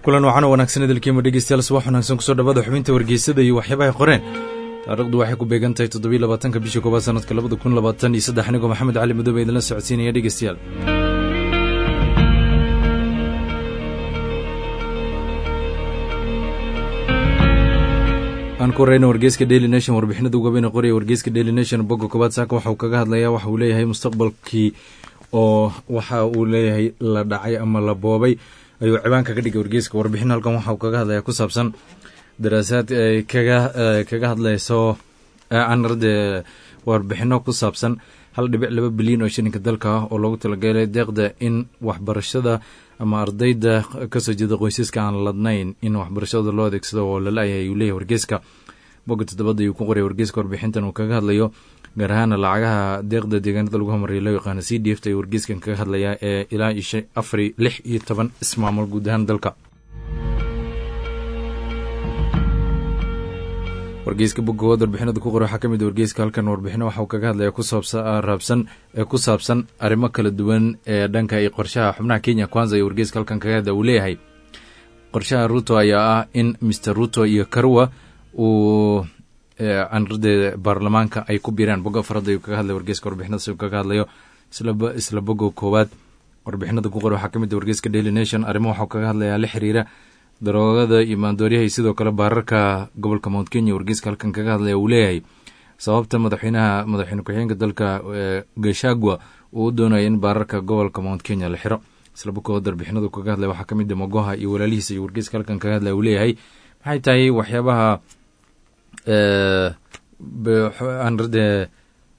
kulan wacan oo wanaagsan idilkiima dhegeystayaal subax wanaagsan kusoo dhawaada xubinta wargeysada iyo waxyaabahay qoreen taarikhdu waxay ku beegan tahay toddobiy labaatanka bisha koobaad sanadka labada kun labaatan iyo saddex anigoo maxamed cali madoobe idinla socodsiinaya dhegeystayaal aan ku horeyna wargeyska daily nation warbixinada ugabayna qoraya wargeyska daily nation bogga koobaad saaka waxa uu kaga hadlayaa waxa uu leeyahay mustaqbalkii oo waxa uu leeyahay la dhacay ama la boobay ayuu cibaanka ka dhigay wargeyska warbixin halkan waxa uu kaga hadlaya ku saabsan daraasaad ay kaga kaga hadlayso anarde warbixino ku saabsan hal dhibic laba bilyan oo shilinka dalka ah oo loogu talagalay deeqda in waxbarashada ama ardayda kasoo jeeda qoysaska aan ladnayn in waxbarashada loo adeegsado oo lala-yahay ayuu leeyahy wargeyska bogga toddobada ayuu ku qoray wargeyska warbixintan uu kaga hadlayo gaar ahaana lacagaha deeqda deegaanada lagu homaraya loo yaqaano c d f ta ayuu wargeyskan kaga hadlayaa ee ilaa iyo afari lix iyo toban ismaamul guud ahaan dalka wargeyska boggood warbixinada ku qoray waxaa ka mid wargeyska halkan warbixino waxa uu kaga hadlaya kusaabsaraabsan ee ku saabsan arrimo kala duwan ee dhanka iyo qorshaha xubnaha kenya kwanza iyo wargeyska halkan kaga hadlaya uu leeyahay qorshaha ruto ayaa ah in mr ruto iyo karwa uu anrade baarlamaanka ay ku biiraan bogga farada ayuu kaga hadlaya wargeyska warbixinadaas uu kaga hadlayo isla bogga koowaad warbixinada ku qoray waxaa ka mid wargeyska daily nation arrimo waxau kaga hadlayaa la xiriira daroogada iyo maandooryaha iyo sidoo kale baararka gobolka mount kenya wargeyska halkan kaga hadlaya uu leeyahay sababta madaxweynaha madaxweyne ku-xigeenka dalka gashagwa uu u doonaya in baararka gobolka mount kenya la xiro isla boggood warbixinadu kaga hadlaya waxaa ka mid mogoha iyo walaalihiisa iyo wargeyska halkan kaga hadlaya uu leeyahay maxay tahay waxyaabaha anrade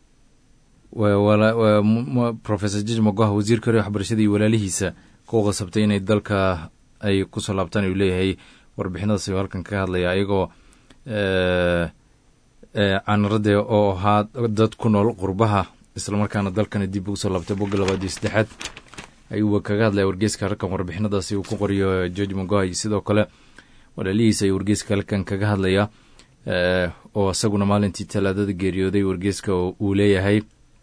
professor jij mogoha wasiirka hore waxbarashada iyo walaalihiisa ku qasabtay inay dalka ay kusoo laabtaan ayuu leeyahay warbixinadaas ayuu halkan kaga hadlaya iyagoo canrade oo ahaa dad ku nool qurbaha islamarkaana dalkana dib ugu soo laabtay bogga labaad iyo saddexaad ayuuba kaga hadlaya wargeyska halkan warbixinadaasi uu ku qoriyo george mogoha iyo sidoo kale walaalihiisa ayuu wargeyska halkan kaga hadlaya oo isaguna maalintii talaadada geeriyooday wargeyska uu leeyahay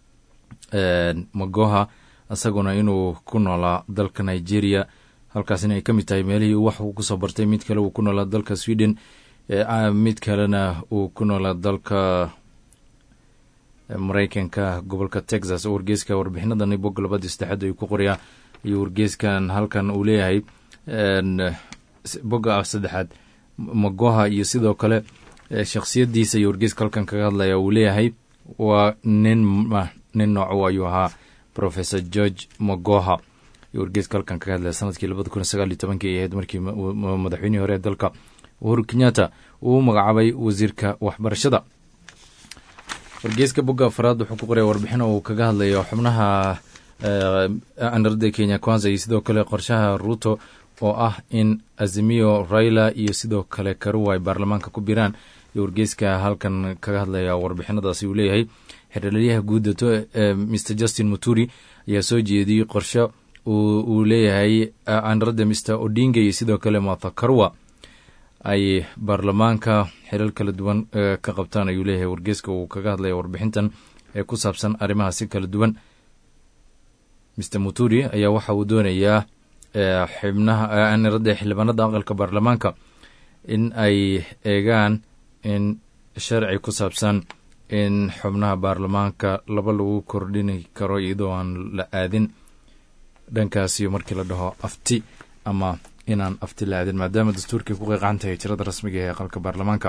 mogoha isaguna inuu ku noolaa dalka nigeria halkaasina ay ka mid tahay meelihii wax uu kusoo bartay mid kale uu ku noolaa dalka sweden mid kalena uu ku noolaa dalka maraykanka gobolka texas oo wargeyska warbixinadan bogga labadii saddexaad ayuu ku qorayaa ayuu wargeyskan halkan uu leeyahay bogga saddexaad mogoha iyo sidoo kale shakhsiyadiisa iyo wargeyska halkan kaga hadlaya uu leeyahay waa nin nin nooco ayuu ahaa professor george mogoha iyo wargeyska halkan kaga hadlaya sanadkii labada kun sagaal iyo tobankii ay ahayd markii madaxweynihii hore ee dalka uhuru kenyatta uu magacaabay wasiirka waxbarashada wargeyska bogga afaraad wuxuu ku qoraya warbixino uu kaga hadlayo xubnaha anarada kenya kwanza iyo sidoo kale qorshaha ruto oo ah in azimiyo raila iyo sidoo kale karuwa ay baarlamaanka ku biraan iyo wargeyska halkan kaga hadlaya warbixinadaasi uu leeyahay xeralyaha guudato mr justin muturi ayaa soo jeediyey qorshe uu leeyahay anrada mr odinga iyo sidoo kale martha karwa ay baarlamaanka xilal kala duwan ka qabtaan ayuu leeyahay wargeyska uu kaga hadlaya warbixintan ee ku saabsan arrimahaasi kala duwan mr muturi ayaa waxa uu doonayaa xibnaha aniradda xildhibaanada aqalka baarlamaanka in ay eegaan in sharci ku saabsan in xubnaha baarlamaanka laba lagu kordhini karo iyadoo aan la aadin dhankaasiyo markii la dhaho afti ama inaan afti la aadin maadaama dastuurkay ku qeeqan tahay tirada rasmiga ee aqalka baarlamaanka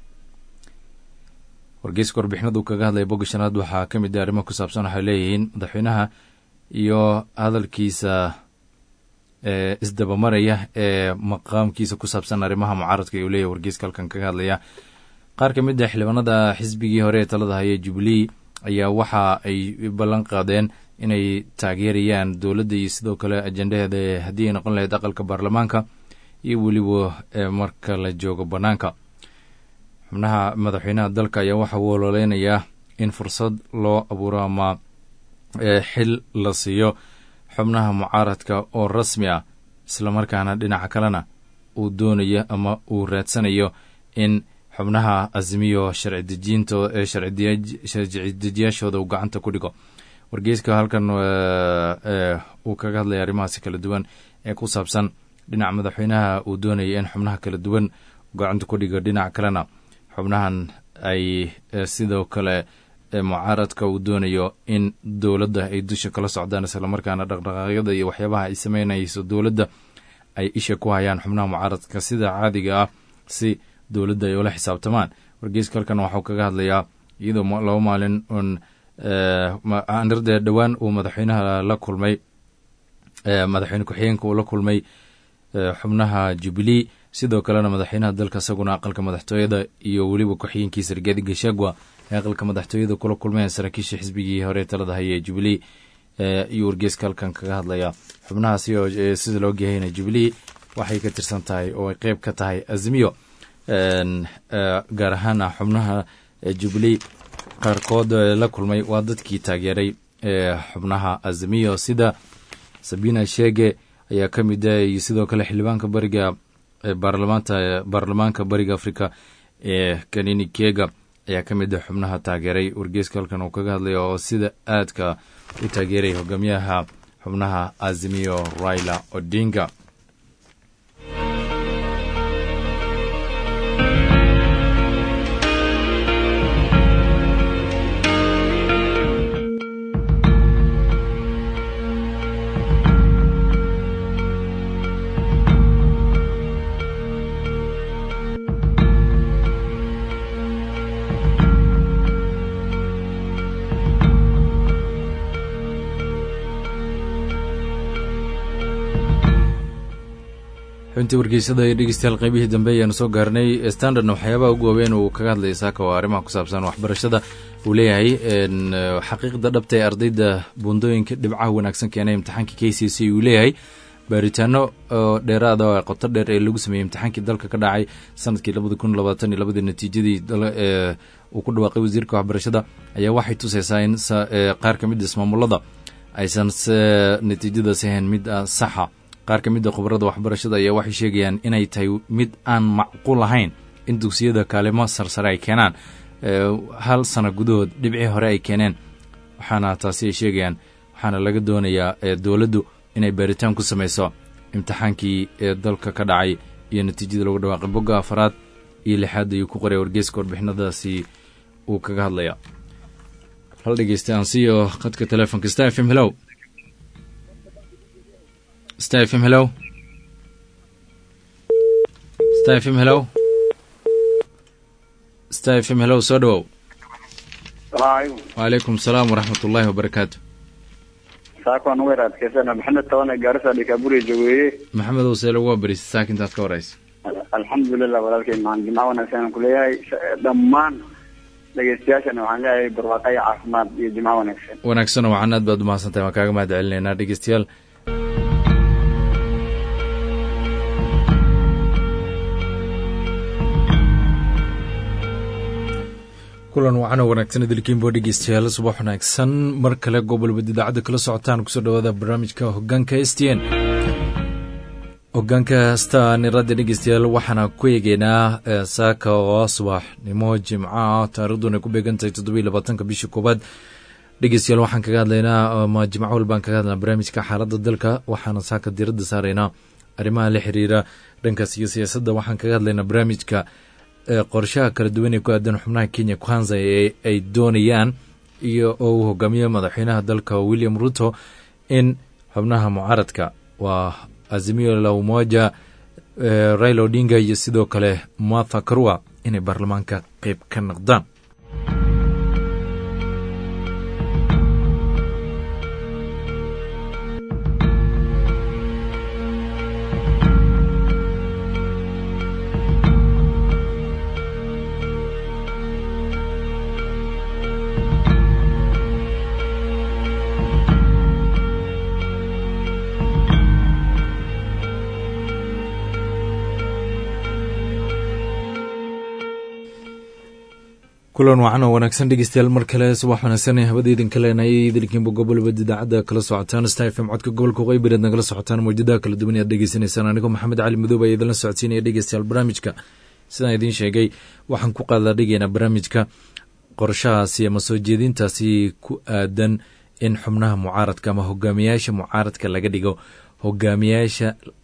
wargeyska warbixinadu kaga hadlaya bogga shanaad waxaa ka mid a arrimo ku saabsan waxay leeyihiin madaxweynaha iyo hadalkiisa isdabamaraya ee maqaamkiisa ku saabsan arrimaha mucaaradka ayuu leeyahy wargeyska halkan kaga hadlaya qaar ka mid a xildhibaanada xisbigii hore ee talada haya jubilee ayaa waxa ay ballan qaadeen inay taageerayaan dowladda iyo sidoo kale ajendaheeda haddii ay noqon lahayd aqalka baarlamaanka iyo weliba marka la joogo bannaanka xubnaha madaxweynaha dalka ayaa waxa uu ololeynayaa in fursad loo abuuro ama xil la siiyo xubnaha mucaaradka oo rasmi ah islamarkaana dhinaca kalena uu doonayo ama uu raadsanayo in xubnaha azimiyo sharci dejiyaashooda uu gacanta ku dhigo wargeyska halkan uu kaga hadlaya arrimahaasi kala duwan ee ku saabsan dhinaca madaxweynaha uu doonaya in xubnaha kala duwan gacanta ku dhigo dhinac kalena xubnahan ay sidoo kale mucaaradka uu doonayo in dowladda ay dusha kala socdaan islamarkaana dhaqdhaqaaqyada iyo waxyaabaha ay sameynayso dowladda ay isha ku hayaan xubnaha mucaaradka sida caadiga ah si dowladda ay ula xisaabtamaan wargeyska halkan waxuu kaga hadlayaa iyadoo laba maalin un anirde dhowaan uu madaxweynaha la kulmay madaxweyne ku-xigeenka uu la kulmay xubnaha jubilee sidoo kalena madaxweynaha dalka isaguna aqalka madaxtooyada iyo weliba ku-xigeenkiisa rigaadi gashagwa ee aqalka madaxtooyada kula kulmeen saraakiisha xisbigii hore talada haya ee jubilee iyo wargeyska halkan kaga hadlaya xubnahaasi oo sida loo gehayna jubilee waxay ka tirsan tahay oo ay qeyb ka tahay azmiyo gaar ahaana xubnaha jubilee qaarkood la kulmay waa dadkii taageeray xubnaha azmiyo sida sabina shege ayaa ka mid ah iyo sidoo kale xildhibaanka bariga baarlamaanta baarlamaanka bariga afrika ee kanini kega ayaa ka mid ah xubnaha taageeray wargeyska halkan uu kaga hadlaya oo sida aadka u taageeray hogaamiyaha xubnaha azimiyo raila odinga xubintii wargeysada ee dhegeystayaal qaybihii dambe ayaanu soo gaarnay standardna waxyaabaha ugu waaweyn uu kaga hadlaya saaka oo arrimaha ku saabsan waxbarashada uu leeyahay xaqiiqda dhabta ee ardayda buundooyinka dhibcaha wanaagsan keenay imtixaanka k c c uu leeyahay baaritaano oo dheeraada oo qoto dheer ee lagu sameeyey imtixaankii dalka ka dhacay sanadkii labada kun labaatan iyo labadii natiijadii uu ku dhawaaqay wasiirka waxbarashada ayaa waxay tusaysaa in qaar ka mid ismaamulada aysan natiijadaas ahayn mid saxa qaar ka mid a khubarada waxbarashada ayaa waxay sheegayaan inay tahay mid aan macquul ahayn in dugsiyada kaalimo sarsare ay keenaan hal sano gudahood dhibcii hore ay keeneen waxaana taasi ay sheegayaan waxaana laga doonayaa dowladdu inay baaritaan ku samayso imtixaankii ee dalka ka dhacay iyo natiijada lagu dhawaaqay bogga afaraad iyo lixaad ayuu ku qoray wargeyska warbixinadaasi uu kaga hadlaya hal dhegeysta aan siiyo khadka telefonka star f m hellow star f m hellow star f m hellow star f m hellow soo dhawow wacalaykum asalaam waraxmat ullaahi wabarakaatu saakwan weer adkeysana maxamed tabane gaarisa dhikaaburiya jogeeye maxamedow see lagu wabarisay saaka intaad ka horeysa alxamdulilah walaalkay maan jimco wanaagsan aan kuleeyahay dhammaan dhegeystayaashana waxaan leeyahay barwaaqo iyo caafimaad iyo jimco wanaagsan wanaagsanoo wacan aad baad umahadsan tahay waan kaaga mahad celinaynaa dhegeystayaal kulan wacan oo wanaagsan idilkiinbo dhegeystayaal subax wanaagsan mar kale gobolbad idaacadda kala socotaan kusoo dhawaada barnaamijka hogaanka s t n hogaanka stanirada dhegeystayaal waxaana ku eegeynaa saaka oo subaxnimo jimco ah taariikhduna ku beegantahay toddobiy labaatanka bishii koobaad dhegeystayaal waxaan kaga hadlaynaa ma jimco walbaan kaga hadlaynaa barnaamijka xaaladda dalka waxaana saaka diradda saaraynaa arrimaha la xiriira dhankaas iyo siyaasadda waxaan kaga hadlaynaa barnaamijka qorshaha kala duwan ee ku aadan xubnaha kenya kwanza ee ay doonayaan iyo oo uu hogaamiyo madaxweynaha dalka william ruto in xubnaha mucaaradka waa azimio la umoja raila odinga iyo sidoo kale martha karua inay baarlamaanka qeyb ka noqdaan kulan wacan oo wanaagsan dhegeystayaal mar kale subax wanaagsan ee habada idinka leenayay idinkiinba gobolbad idaacadda kala socotaan star f m codka gobolka qaybireed nagala socotaan mawjadaha kala duwan aad dhegeysanaysaan anigoo maxamed cali madoob ayaa idinla socodsiinaya dhegeystayaal barnaamijka sidaan idiin sheegay waxaan ku qaadadhigaynaa barnaamijka qorshahaasi ama soo jeedintaasi ku aadan in xubnaha mucaaradka ama hogaamiyaasha mucaaradka laga dhigo hogaamiyaasha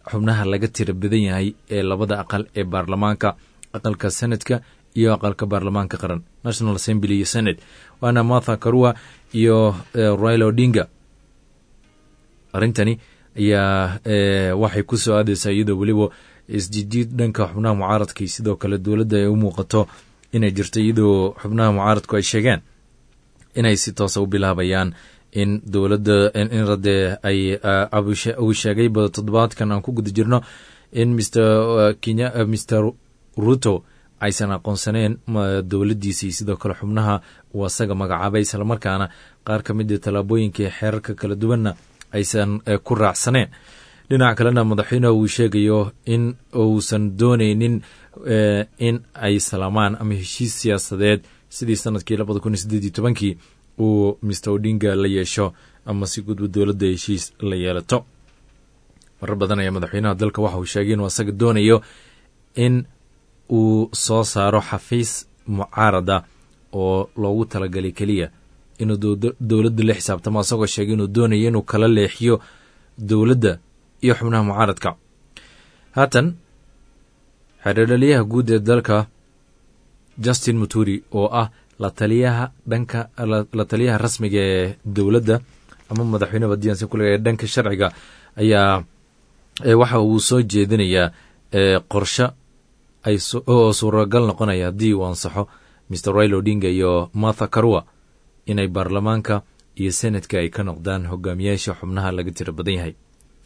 xubnaha laga tira badan yahay ee labada aqal ee baarlamaanka aqalka senadka iyo aqalka baarlamaanka qaran national assembly iyo senate waana martha karua iyo raila odinga arrintani ayaa waxay ku soo aadaysaa iyadoo weliba isjijiid dhanka xubnaha mucaaradka iyo sidoo kale dowladda ay u muuqato inay jirto iyadoo xubnaha mucaaradku ay sheegeen inay si toosa u bilaabayaan in dowladda in radde ay uu sheegayba toddobaadkan aan ku guda jirno in mr kenya mr ruto aysan aqoonsaneen dowladdiisa iyo sidoo kale xubnaha uu asaga magacaabay islamarkaana qaar ka mid a tallaabooyinkai xeerarka kala duwanna aysan ku raacsaneen dhinaca kalena madaxweyneha uu sheegayo in uusan dooneynin in ay salaamaan ama heshiis siyaasadeed sidii sanadkii labada kun iyo sideed iyo tobankii uu mr odinga la yeesho ama si gudba dowladda heshiis la yeelato marar badan ayaa madaxweynaha dalka waxa uu sheegay inuu asaga doonayo in uu soo saaro xafiis mucaarada oo loogu talagalay keliya inuu dowladda la xisaabtamo asagoo sheegay inuu doonayo inuu kala leexiyo dowladda iyo xubnaha mucaaradka haatan xeerdhaliyaha guud ee dalka justin muturi oo ah la taliyaha dhanka la taliyaha rasmiga ee dowladda ama madaxweyne badiyansi kulega ee dhanka sharciga ayaa waxa uu soo jeedinayaa qorshe oo suuragal noqonaya haddii uu ansaxo mr rail odinga iyo martha karua inay baarlamaanka iyo senatka ay ka noqdaan hogaamiyaasha xubnaha laga tira badan yahay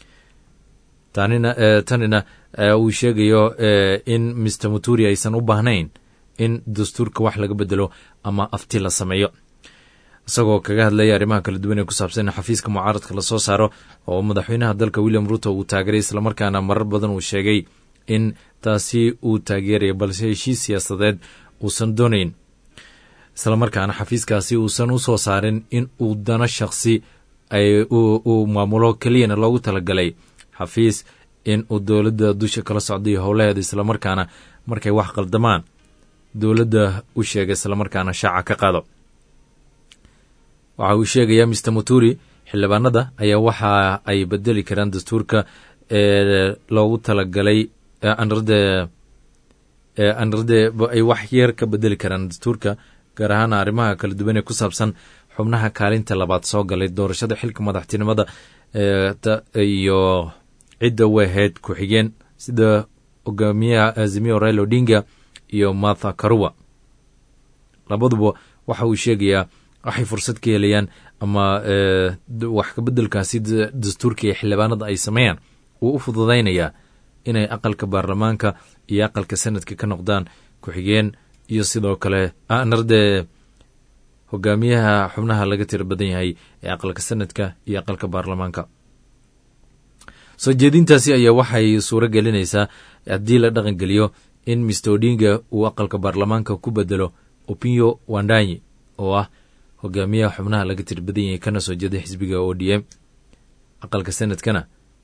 tanina uu sheegayo in mr muturi aysan u baahnayn in dastuurka wax laga bedelo ama afti la sameeyo isagoo kaga hadlaya arrimaha kala duwan ee ku saabsan in xafiiska mucaaradka lasoo saaro oo madaxweynaha dalka william ruto uu taageeray islamarkaana marar badan uu sheegay in taasi uu taageeraya balse heshiis siyaasadeed uusan doonayn islamarkaana xafiiskaasi uusan u soo saarin in uu dano shakhsi uu maamulo keliyana loogu talagalay xafiis in uu dowladda dusha kala socdayo howlaheeda islamarkaana markay wax qaldamaan dowladda u sheega islamarkaana shaaca ka qaado waxa uu sheegayaa mr muturi xildhibaanada ayaa waxa ay bedeli karaan dastuurka ee loogu talagalay anrade anrade ay wax yeer ka bedeli karaan dastuurka gaar ahaan arrimaha kala duwan ee ku saabsan xubnaha kaalinta labaad soo galay doorashada xilka madaxtinimada iyo cidda weheyd ku-xigeen sida hogaamiyaha azimiyo rail odinga iyo martha karua labaduba waxa uu sheegayaa waxay fursad ka helayaan ama wax kabeddelkaasi dastuurka iyo xildhibaanada ay sameeyaan wuu u fududaynayaa inay aqalka baarlamaanka iyo aqalka sanadka ka noqdaan ku-xigeen iyo sidoo kale narde hogaamiyaha xubnaha laga tira badan yahay ee aqalka sanadka iyo aqalka baarlamaanka soo jeedintaasi ayaa waxay suuro gelinaysaa haddii la dhaqangeliyo in mr odinga uu aqalka baarlamaanka ku bedelo opinyo wandanyi oo ah hogaamiyaha xubnaha laga tira badan yahay kana soo jeeda xisbiga o d m aqalka sanadkana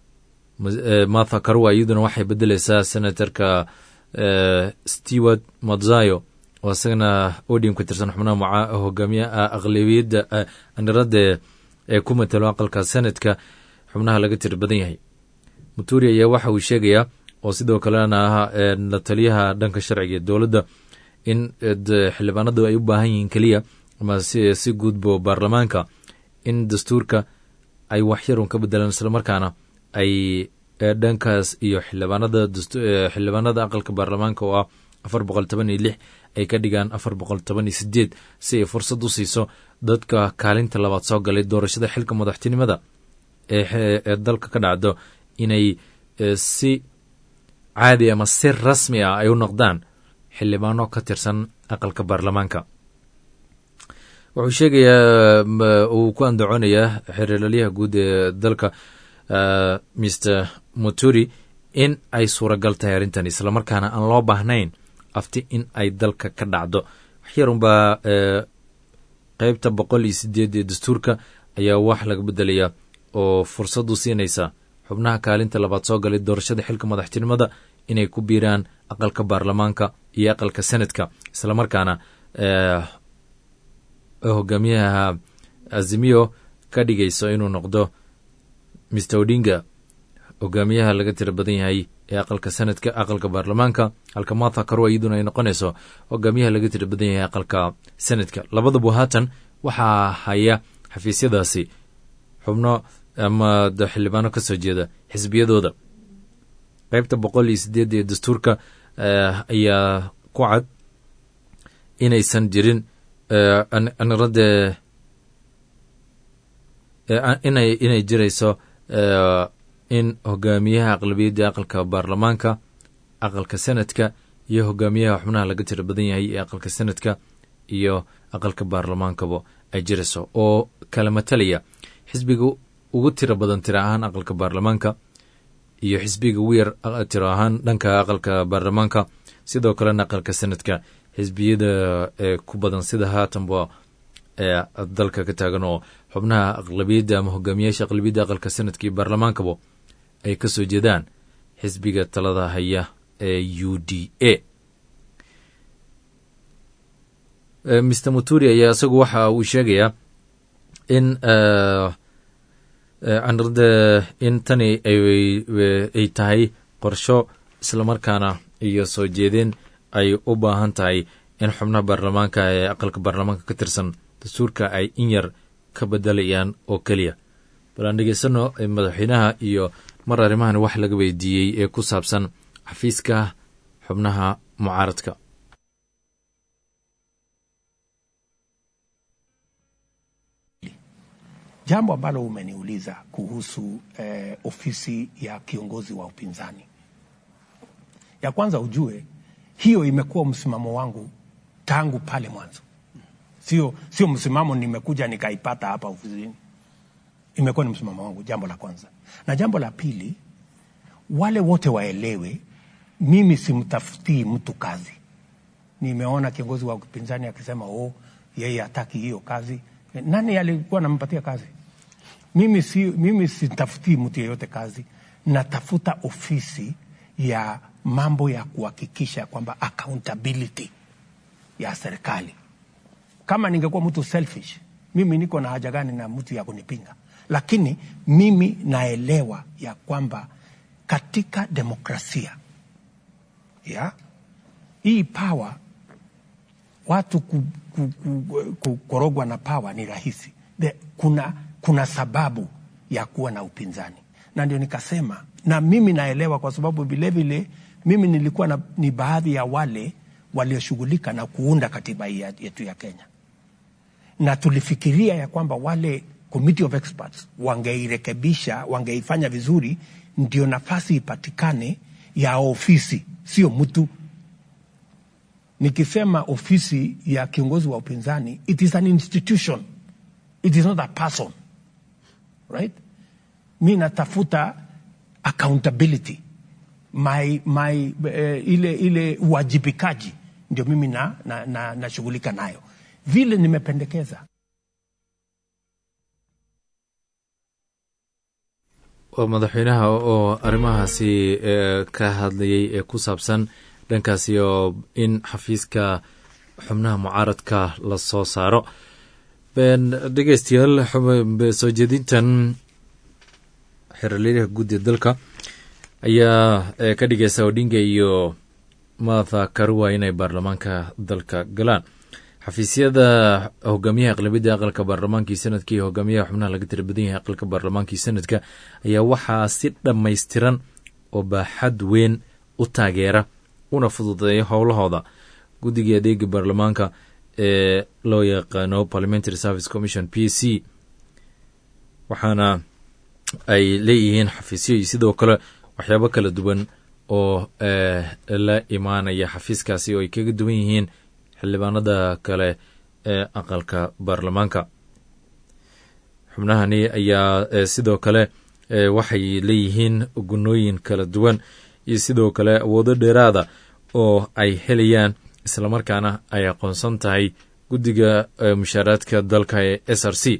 martha karua iyaduna waxay bedeleysaa senatorka stewart matzayo oo isagana odium ka tirsan xubnaha hogaamiyaha aqlabiyadda aniradda ee ku matalo aqalka senadka xubnaha laga tira badan yahay muturi ayaa waxa uu sheegayaa oo sidoo kalena ah la taliyaha dhanka sharciga ee dowladda in xildhibaanadu ay u baahan yihiin keliya ama si guudbo baarlamaanka in dastuurka ay waxyarun ka bedelaan islamarkaana ay dhankaas iyo xildhibaanada xildhibaanada aqalka baarlamaanka oo ah afar boqol toban iyo lix ay ka dhigaan afar boqol toban iyo sideed si ay fursad u siiso dadka kaalinta labaad soo galay doorashada xilka madaxtinimada ee dalka ka dhacdo inay si caadi ama si rasmi ah ay u noqdaan xildhibaano ka tirsan aqalka baarlamaanka wuxuu sheegayaa uu ku andacoonayaa xeerlalyaha guud ee dalka mr muturi in ay suuragal tahay arrintan islamarkaana aan loo baahnayn afti in ay dalka ka dhacdo waxyarunbaa qeybta boqol iyo sideed ee dastuurka ayaa wax laga bedelayaa oo fursad u siinaysa xubnaha kaalinta labaad soo galay doorashada xilka madaxtinimada inay ku biiraan aqalka baarlamaanka iyo aqalka senadka islamarkaana hogaamiyaha azimiyo ka dhigayso inuu noqdo mr odinga hogaamiyaha laga tira badan yahay ee aqalka sanadka aqalka baarlamaanka halka martha karwa iyaduna ay noqonayso hogaamiyaha laga tira badan yahay aqalka sanadka labadaba haatan waxaa haya xafiisyadaasi xubno ama xildhibaano ka soo jeeda xisbiyadooda qaybta boqol iyo sideed ee dastuurka ayaa ku cad inaysan jirin nrade inay inay jirayso in hogaamiyaha aqlabiyadda aqalka baarlamaanka aqalka sanadka iyo hogaamiyaha xubnaha laga tira badan yahay ee aqalka sanadka iyo aqalka baarlamaankaba ay jirayso oo kala matalaya xisbiga ugu tiro badan tiro ahaan aqalka baarlamaanka iyo xisbiga ugu yar tiro ahaan dhanka aqalka baarlamaanka sidoo kalena aqalka sanadka xisbiyada ku badan sida haatanba dalka ka taagan oo xubnaha aqlabiyadda ama hogaamiyaasha aqlabiyadda aqalka sanadka iyo baarlamaankaba ay ka soo jeedaan xisbiga talada haya ee u d a mr muturi ayaa isagu waxa uu sheegayaa in anrade in tani ay tahay qorsho islamarkaana iyo soo jeedin ay u baahan tahay in xubnaha baarlamaanka ee aqalka baarlamaanka ka tirsan dastuurka ay in yar ka bedelayaan oo keliya bal aan dhegeysano madaxweynaha iyo mar arrimahan wax laga weydiiyey ee ku saabsan xafiiska xubnaha mucaaradka Jambo ambalo umeniuliza kuhusu eh, ofisi ya kiongozi wa upinzani, ya kwanza ujue hiyo imekuwa msimamo wangu tangu pale mwanzo, sio sio msimamo nimekuja nikaipata hapa ofisini. Imekuwa ni msimamo wangu, jambo la kwanza. Na jambo la pili, wale wote waelewe, mimi simtafutii mtu kazi. Nimeona kiongozi wa upinzani akisema oh, yeye hataki hiyo kazi. Nani alikuwa anampatia kazi? Mimi, si, mimi sitafutii mtu yeyote kazi, natafuta ofisi ya mambo ya kuhakikisha kwamba accountability ya serikali. Kama ningekuwa mtu selfish, mimi niko na haja gani na mtu ya kunipinga? Lakini mimi naelewa ya kwamba katika demokrasia ya hii power watu ku, ku, ku, ku, korogwa na pawa ni rahisi. The, kuna, kuna sababu ya kuwa na upinzani, na ndio nikasema, na mimi naelewa kwa sababu vilevile mimi nilikuwa na, ni baadhi ya wale walioshughulika na kuunda katiba hii yetu ya Kenya, na tulifikiria ya kwamba wale committee of experts wangeirekebisha, wangeifanya vizuri, ndio nafasi ipatikane ya ofisi, sio mtu nikisema ofisi ya kiongozi wa upinzani it is an institution it is not a person right mi natafuta accountability my, my, uh, ile ile uwajibikaji ndio mimi nashughulika na, na, nashughulika nayo vile nimependekeza waa madaxweynaha oo arrimahaasi ka hadlayay ee ku saabsan dhankaasi oo in xafiiska xubnaha mucaaradka la soo saaro dhegeystayaal soo jeedintan xeralyaha guud ee dalka ayaa ka dhigaysa odinga iyo martha karua inay baarlamaanka dalka galaan xafiisyada hogaamiyaha aqlabiyadda aqalka baarlamaankii sanadka iyo hogaamiyaha xubnaha laga tira badan yahay aqalka baarlamaankii sanadka ayaa waxaa si dhammaystiran oo baaxad weyn u taageera una fududeeya howlahooda guddigai adeega baarlamaanka ee loo yaqaano parliamentary service commission p c waxaana ay leeyihiin xafiisyo iyo sidoo kale waxyaabo kala duwan oo la imaanaya xafiiskaasi oo ay kaga duwan yihiin xildhibaanada kale ee aqalka baarlamaanka xubnahani ayaa sidoo kale waxay leeyihiin gunooyin kala duwan iyo sidoo kale awoodo dheeraada oo ay helayaan islamarkaana ay aqoonsan tahay guddiga mushaaraadka dalka ee s r c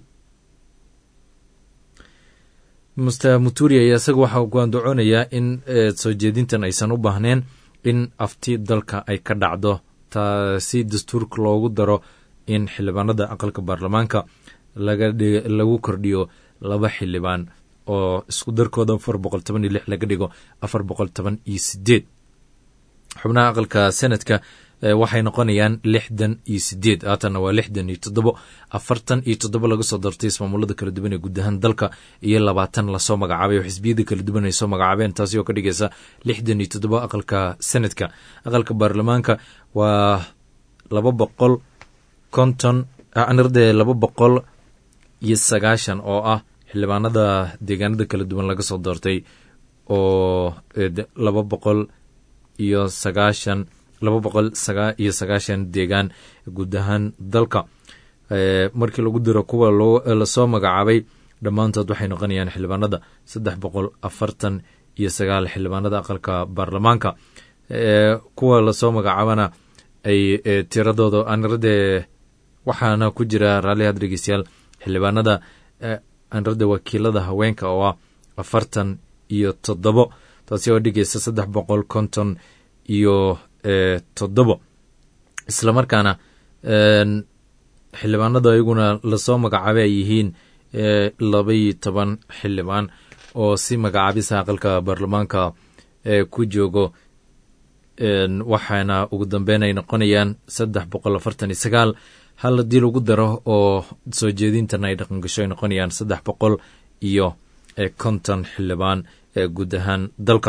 muster muturi ayaa isaga waxa uu goandacoonayaa in soo jeedintan aysan u baahneen in afti dalka ay ka dhacdo taasi dastuurka loogu daro in xildhibaanada aqalka baarlamaanka lagu kordhiyo laba xildhibaan oo isku darkooda afar boqol toban iyo lix laga dhigo afar boqol toban iyo sideed xubnaha aqalka senadka waxay noqonayaan lixdan iyo sideed haatanna waa lixdan iyo toddobo afartan iyo toddobo laga soo dartay ismaamulada kala duwan ee guud ahaan dalka iyo labaatan lasoo magacaabay oo xisbiyada kala duwan ay soo magacaabeen taasi oo ka dhigaysa lixdan iyo toddobo aqalka senadka aqalka baarlamaanka waa laba boqol konton anirde laba boqol iyo sagaashan oo ah xildhibaanada deegaanada kala duwan laga soo doortay oo laba boqol iyo sagaashan laba boqol sagaa iyo sagaashan deegaan guud ahaan dalka markii lagu diro kuwa lasoo magacaabay dhammaantood waxay noqonayaan xildhibaanada saddex boqol afartan iyo sagaal xildhibaanada aqalka baarlamaanka kuwa lasoo magacaabana ay tiradooda anirade waxaana ku jira raallihaad dhegeystayaal xildhibaanada anirada wakiilada haweenka oo ah afartan iyo toddobo taasi oo dhigaysa saddex boqol konton iyo toddobo islamarkaana xildhibaanadu ayaguna lasoo magacaabay ay yihiin labaiyo toban xildhibaan oo si magacaabisa aqalka baarlamaanka ku joogo waxaana ugu dambeyn ay noqonayaan saddex boqol afartan iyo sagaal hal haddii lagu daro oo soo jeedintana ay dhaqangasho ay noqonayaan saddex boqol iyo konton xildhibaan guud ahaan dalka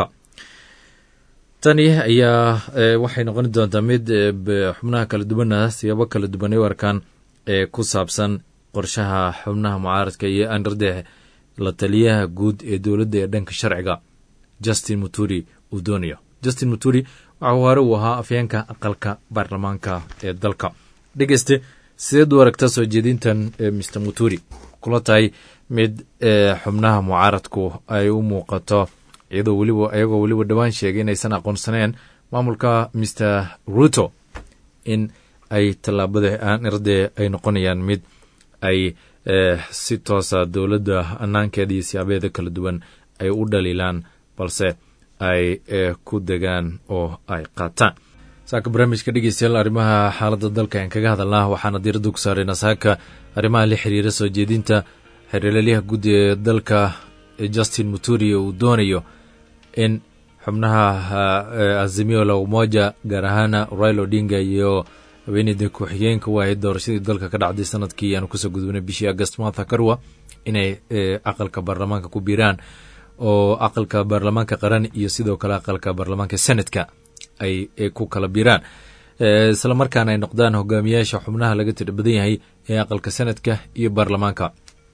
tani ayaa waxay noqon doontaa mid xubnaha kala duwana siyaabo kala duwan ay u arkaan ee ku saabsan qorshaha xubnaha mucaaradka iyo andarde la taliyaha guud ee dowladda ee dhanka sharciga justin muturi uu doonayo justin muturi waxau hore uu ahaa afyeenka aqalka baarlamaanka ee dalka dhegeyste sideed u aragta soo jeedintan mr muturi kula tahay mid xubnaha mucaaradku ay u muuqato iyadoo weliba ayagoo weliba dhowaan sheegay inaysan aqoonsaneen maamulka mr ruto in ay tallaabada aanirde ay noqonayaan mid ay si toosa dowladda anaankeeda iyo siyaabeeda kala duwan ay u dhaliilaan balse ay ku degaan oo ay qaataan saaka barnaamijka dhegeystayaal arrimaha xaaladda dalka aan kaga hadalnaa waxaana diiradda ku saarayna saaka arrimaha la xiriira soo jeedinta xeerlalyaha guud ee dalka justin muturi uu doonayo in xubnaha azimio la umoja gaar ahaana rail odinga iyo haweeneyda ku-xigeenka u ahayd doorashadii dalka ka dhacday sanadkii aanu kusoo gudubnay bishii agast martha karwa inay aqalka baarlamaanka ku biiraan oo aqalka baarlamaanka qaran iyo sidoo kale aqalka baarlamaanka senatka ay ku kala biiraan isla markaana ay noqdaan hogaamiyaasha xubnaha laga tira badan yahay ee aqalka senatka iyo baarlamaanka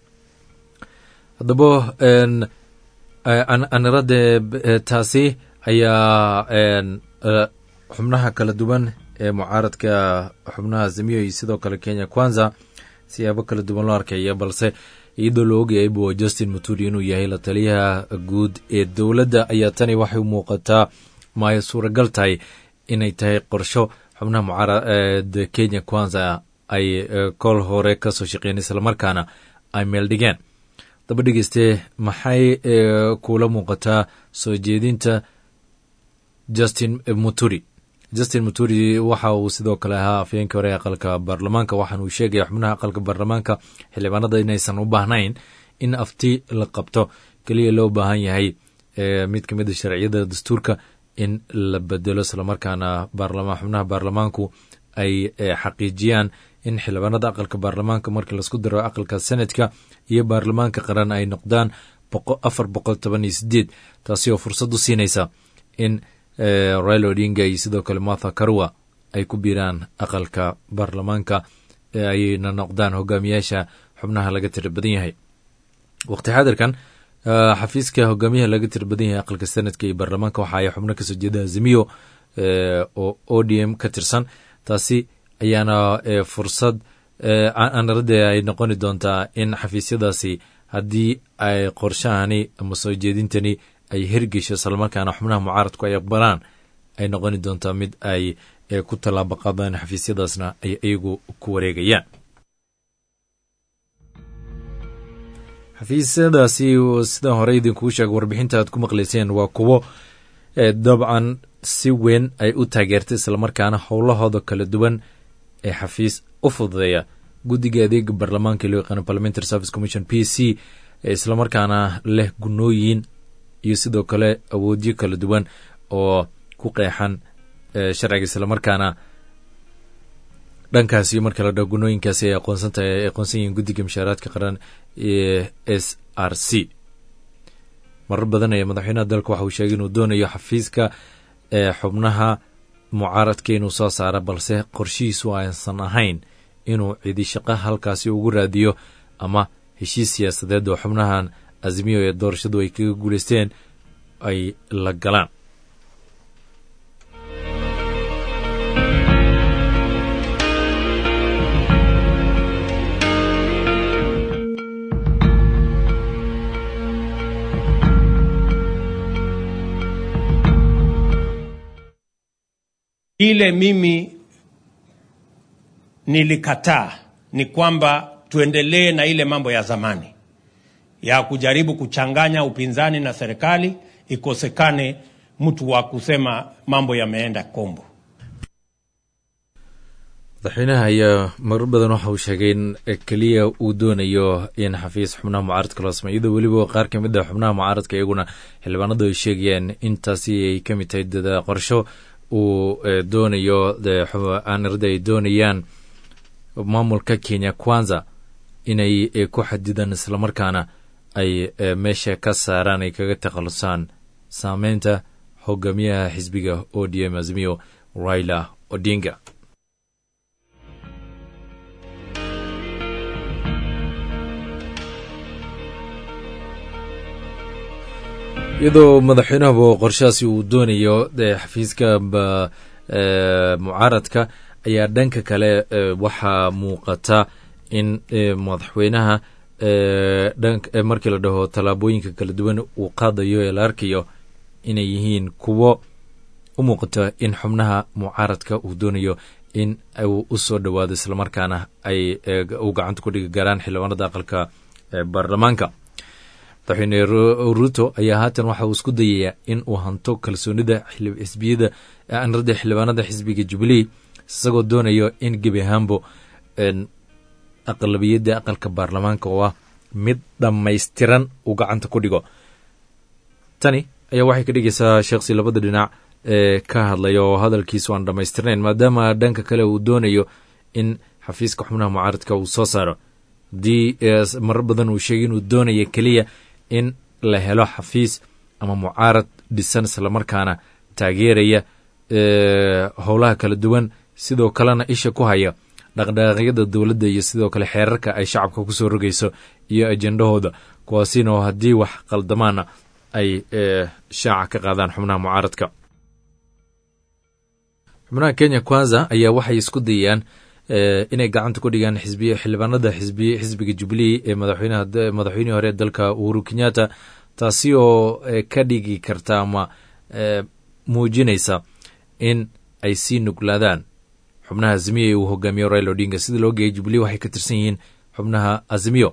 haddaba anirade taasi ayaa xubnaha kala duwan ee mucaaradka xubnaha azimiyo iyo sidoo kale kenya kwanza siyaabo kala duwan loo arkaya balse iyadoo la ogayay bu justin muturi inuu yahay la taliyaha guud ee dowladda ayaa tani waxay u muuqataa maayo suuragal tahay inay tahay qorsho xubnaha mucaarada kenya kwanza ay kol hore kasoo shaqeyen islamarkaana ay meel dhigeen daba dhegeyste maxay kula muuqataa soo jeedinta justin muturi justin muturi waxa uu sidoo kale ahaa afyeenkii hore ee aqalka baarlamaanka waxaana uu sheegaya xubnaha aqalka baarlamaanka xildhibaanada inaysan u baahnayn in afti la qabto keliya loo baahan yahay mid ka mid a sharciyada dastuurka in la bedelo islamarkaana xubnaha baarlamaanku ay xaqiijiyaan in xildhibaanada aqalka baarlamaanka markii laisku daro aqalka senatka iyo baarlamaanka qaran ay noqdaan afar boqol toban iyo sideed taasi oo fursad u siinaysa in rail odinga iyo sidoo kale martha karwa ay ku biiraan aqalka baarlamaanka ayna noqdaan hogaamiyaasha xubnaha laga tira badan yahay waqti xaadirkan xafiiska hogaamiyaha laga tira badan yahay aqalka senatka iyo baarlamaanka waxa ay xubno kasoo jeeda azimiyo oo o d m ka tirsan taasi ayaana fursad anarade ay noqoni doontaa in xafiisyadaasi haddii ay qorshahani ama soo jeedintani ay hergesho islamarkaana xubnaha mucaaradku ay aqbalaan ay noqoni doontaa mid ay ku tallaabo qaadaan xafiisyadaasna ay iyagu ku wareegayaan xafiisyadaasi sidaan hore idinkuu sheega warbixinta aad ku maqlayseen waa kuwo dabcan si weyn ay u taageertay islamarkaana howlahooda kala duwan ee xafiis u fududeeya guddiga adeega baarlamaanka loo yaqaano parliamentary service commission p c islamarkaana leh gunooyin iyo sidoo kale awoodyo kala duwan oo ku qeexan sharciga islamarkaana dhankaasi marka la dhaho gunooyinkaasi ay aqoonsantahay ay aqoonsan yihiin guddiga mushaaraadka qaran ee s r c marar badan ayaa madaxweynaha dalka waxa uu sheegay inuu doonayo xafiiska ee xubnaha mucaaradka inuu soo saara balse qorshihiisu aysan ahayn inuu cidi shaqo halkaasi ugu raadiyo ama heshiis siyaasadeed oo xubnahan azmiyo ee doorashadu ay kaga guulaysteen ay la galaan Ile mimi nilikataa ni kwamba tuendelee na ile mambo ya zamani ya kujaribu kuchanganya upinzani na serikali, ikosekane mtu wa kusema mambo yameenda kombo. madaxweynaha ayaa marar badan waxa uu sheegay in keliya uu doonayo in xafiis xubnaha mucaaradka loo sameyo iyadoo weliba qaar ka mid a xubnaha mucaaradka iyaguna xildhibaanadu ay sheegayaan intaasi ay ka mid tahay dada qorsho uu doonayo aanirada ay doonayaan maamulka kenya kwanza inay ku xadidaan islamarkaana ay meesha ka saaraan ay kaga takhalusaan saameynta hogaamiyaha xisbiga o d m azmiyo raila odinga iyadoo madaxweynahuba qorshahaasi uu doonayo xafiiska mucaaradka ayaa dhanka kale waxaa muuqata in madaxweynaha markii la dhaho tallaabooyinka kala duwan uu qaadayo ee la arkayo inay yihiin kuwo u muuqata in xubnaha mucaaradka uu doonayo in uu u soo dhowaado islamarkaana ay u gacanta ku dhigi garaan xildhibaanada aqalka baarlamaanka madaxweyne ruto ayaa haatan waxa uu isku dayayaa in uu hanto kalsoonida xisbiyada anrada xildhibaanada xisbiga jubilee isagoo doonayo in gebi ahaanbo aqlabiyadda aqalka baarlamaanka oo ah mid dhammaystiran uu gacanta ku dhigo tani ayaa waxay ka dhigaysaa sheekhsi labada dhinac ee ka hadlaya oo hadalkiisu aan dhammaystirnayn maadaama dhanka kale uu doonayo in xafiiska xubnaha mucaaradka uu soo saaro haddii marar badan uu sheegay inuu doonaya keliya in la helo xafiis ama mucaarad dhisan islamarkaana taageeraya howlaha kala duwan sidoo kalena isha ku haya dhaqdhaqaaqyada dowladda iyo sidoo kale xeerarka ay shacabka kusoo rogayso iyo ajendahooda kuwaasina oo haddii wax qaldamaana ay shaaca ka qaadaan xubnaha mucaaradka xubnaha kenya kwanza ayaa waxay isku dayayaan inay gacanta ku dhigaan xisbiya xildhibaanada xisbi xisbiga jubilee ee madaxweynaha madaxweynihii hore dalka uhuru kenyatta taasi oo ka dhigi karta ama muujinaysa in ay sii nuglaadaan xubnaha azimiyo ee uu hogaamiyo raila odinga sida loo geeyay jubilee waxay ka tirsan yihiin xubnaha azimiyo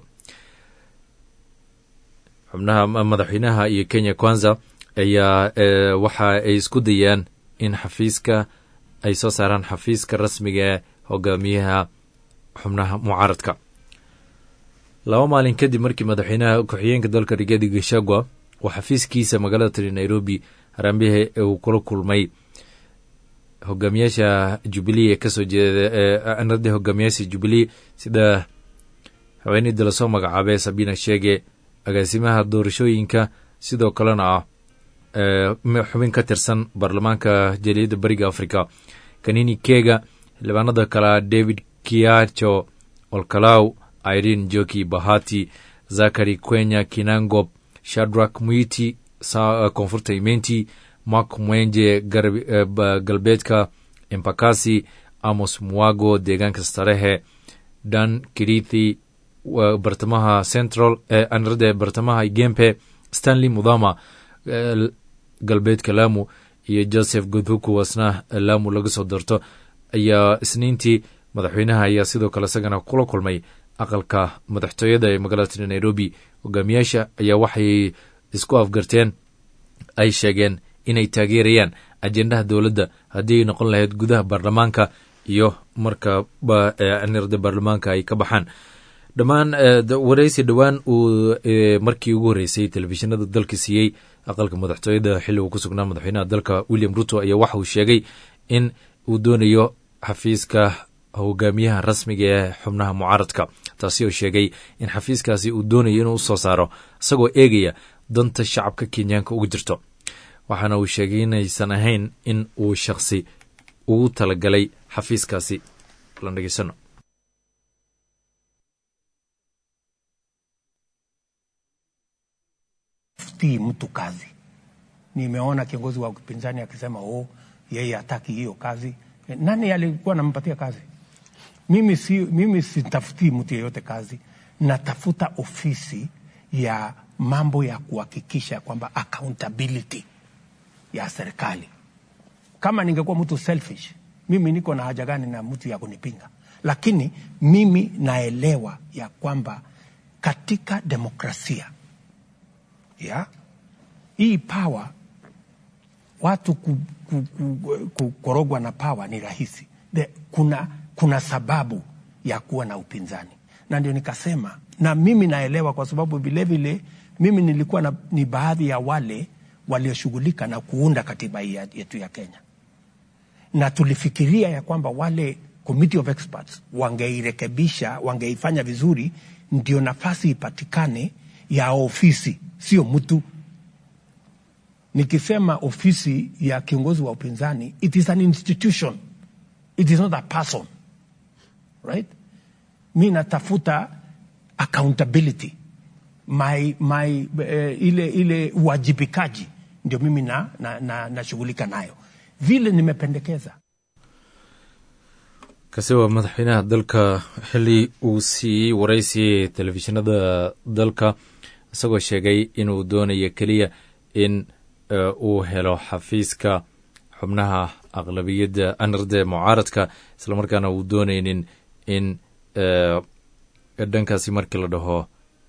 xubnaha madaxweynaha iyo kenya kwanza ayaa waxa ay isku dayaan in xafiiska ay soo saaraan xafiiska rasmiga ee hogaamiyaha xubnaha mucaaradka laba maalin kadib markii madaxweynaha ku-xigeenka dalka rigaadi gashagwa uu xafiiskiisa magaalada tiri nairobi harambihe uu kula kulmay hogaamiyaasha jubilee ee kasoo jeeda anradii hogaamiyaasha jubilee sida haweeneydii lasoo magacaabay sabina sheege agaasimaha doorashooyinka sidoo kalena ah xubin ka tirsan baarlamaanka jaliyadda bariga africa kanini kega xildhibaanada kalea david kiacho olkalaw irene joki bahati zakari quenya kinangob shadrak muiti koonfurta imenti mark mwenje galbeedka empakasi amos muago deegaanka starehe dan kirithi bartamaha central anrade bartamaha gempe stanley mudama galbeedka lamu iyo joseph godhuku wasna lamu laga soo doorto ayaa isniintii madaxweynaha ayaa sidoo kale isagana kula kulmay aqalka madaxtooyada ee magaalada nairobi hogaamiyaasha ayaa waxay isku afgarteen ay sheegeen inay taageerayaan ajendaha dowladda haddii ay noqon lahayd gudaha baarlamaanka iyo marka nirda baarlamaanka ay ka baxaan dhammaan waraysi dhowaan uu markii ugu horreysay telefishinada dalka siiyey aqalka madaxtooyada xilli uu ku sugnaa madaxweynaha dalka william ruto ayaa waxa uu sheegay in uu doonayo xafiiska hogaamiyaha rasmiga ee xubnaha mucaaradka taasi oo sheegay in xafiiskaasi uu doonayo inuu usoo saaro isagoo eegaya danta shacabka kenyaanka uga jirto waxaana uu sheegay inaysan ahayn in uu shakhsi ugu talagalay xafiiskaasi lan dhegeysano tii mtu kazi. Nimeona kiongozi wa upinzani akisema oh, yeye hataki hiyo kazi. Nani alikuwa anampatia kazi? Mimi si, mimi sitafutii mtu yeyote kazi, natafuta ofisi ya mambo ya kuhakikisha kwamba accountability ya serikali. Kama ningekuwa mtu selfish, mimi niko na haja gani na mtu ya kunipinga? Lakini mimi naelewa ya kwamba katika demokrasia ya hii power watu ku, ku, ku, ku, korogwa na power ni rahisi. The, kuna, kuna sababu ya kuwa na upinzani, na ndio nikasema, na mimi naelewa kwa sababu vilevile mimi nilikuwa na, ni baadhi ya wale walioshughulika na kuunda katiba hii yetu ya Kenya, na tulifikiria ya kwamba wale committee of experts wangeirekebisha, wangeifanya vizuri, ndio nafasi ipatikane ya ofisi, sio mtu. Nikisema ofisi ya kiongozi wa upinzani, it is an institution, it is not a person, right? Mi natafuta accountability my, my, uh, ile, ile uwajibikaji ndio mimi nashughulika na, na, na nayo vile nimependekeza kasi waa madaxweynaha dalka xili uu siiyey waraysi telefishinada dalka isagoo sheegay inuu doonayo keliya in uu helo xafiiska xubnaha aqlabiyadda anarde mucaaradka islamarkaana uu doonaynin in dhankaasi markii la dhaho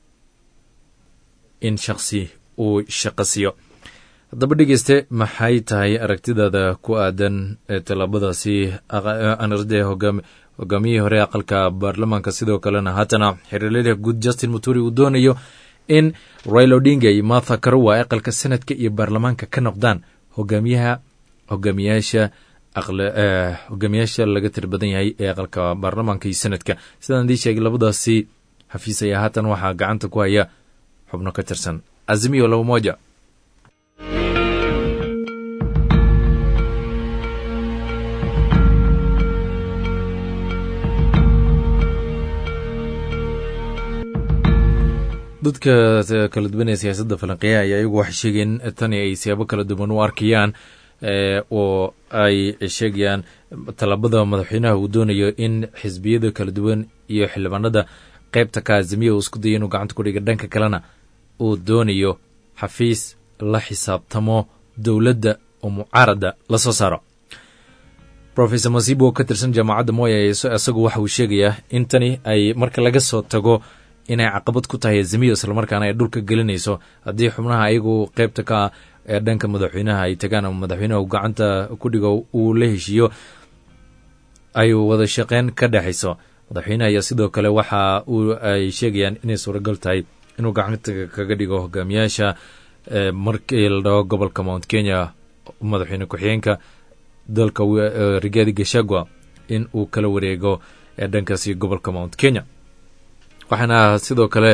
in shaksi uu shaqasiyo haddaba dhegeyste maxay tahay aragtidaada ku aadan tallaabadaasi anarde hogaamiyihii hore aqalka baarlamaanka sidoo kalena haatana xiriirlada guud justin muturi uu doonayo in rail odinga iyo martha karuwa aqalka senadka iyo baarlamaanka ka noqdaan hogaamiyaha hogaamiyaasha hogaamiyaasha laga tiri badan yahay ee aqalka baarlamaanka iyo senadka sidaan dii sheegay labadaasi xafiis ayaa haatan waxaa gacanta ku haya xubno ka tirsan azimiyo laba moja dadka kala duwan ee siyaasadda falanqeeya ayaa iyagu waxay sheegeen tani ay siyaabo kala duwan u arkayaan oo ay sheegayaan tallaabada madaxweynaha uu doonayo in xisbiyada kala duwan iyo xildhibaanada qaybta ka azimiya uu isku dayo inuu gacanta ku dhiga dhanka kalena uu doonayo xafiis la xisaabtamo dowladda oo mucaarada la soo saaro rofesor masibo oo ka tirsan jaamacadda moya isagu waxa uu sheegayaa in tani ay marka laga soo tago inay caqabad ku tahay azimiyo islamarkaana ay dhulka gelinayso haddii xubnaha ayagu qaybta ka ee dhanka madaxweynaha ay tagaan ama madaxweynaha gacanta ku dhigo uu la heshiiyo ay wada shaqeyn ka dhexayso madaxweynaha ayaa sidoo kale waxa uu ay sheegayaan inay suuragal tahay inuu gacanta kaga dhigo hogaamiyaasha markii la dhaho gobolka mount kenya madaxweyne ku-xigeenka dalka rigaadi gashagua in uu kala wareego ee dhankaasi gobolka mount kenya waxaana sidoo kale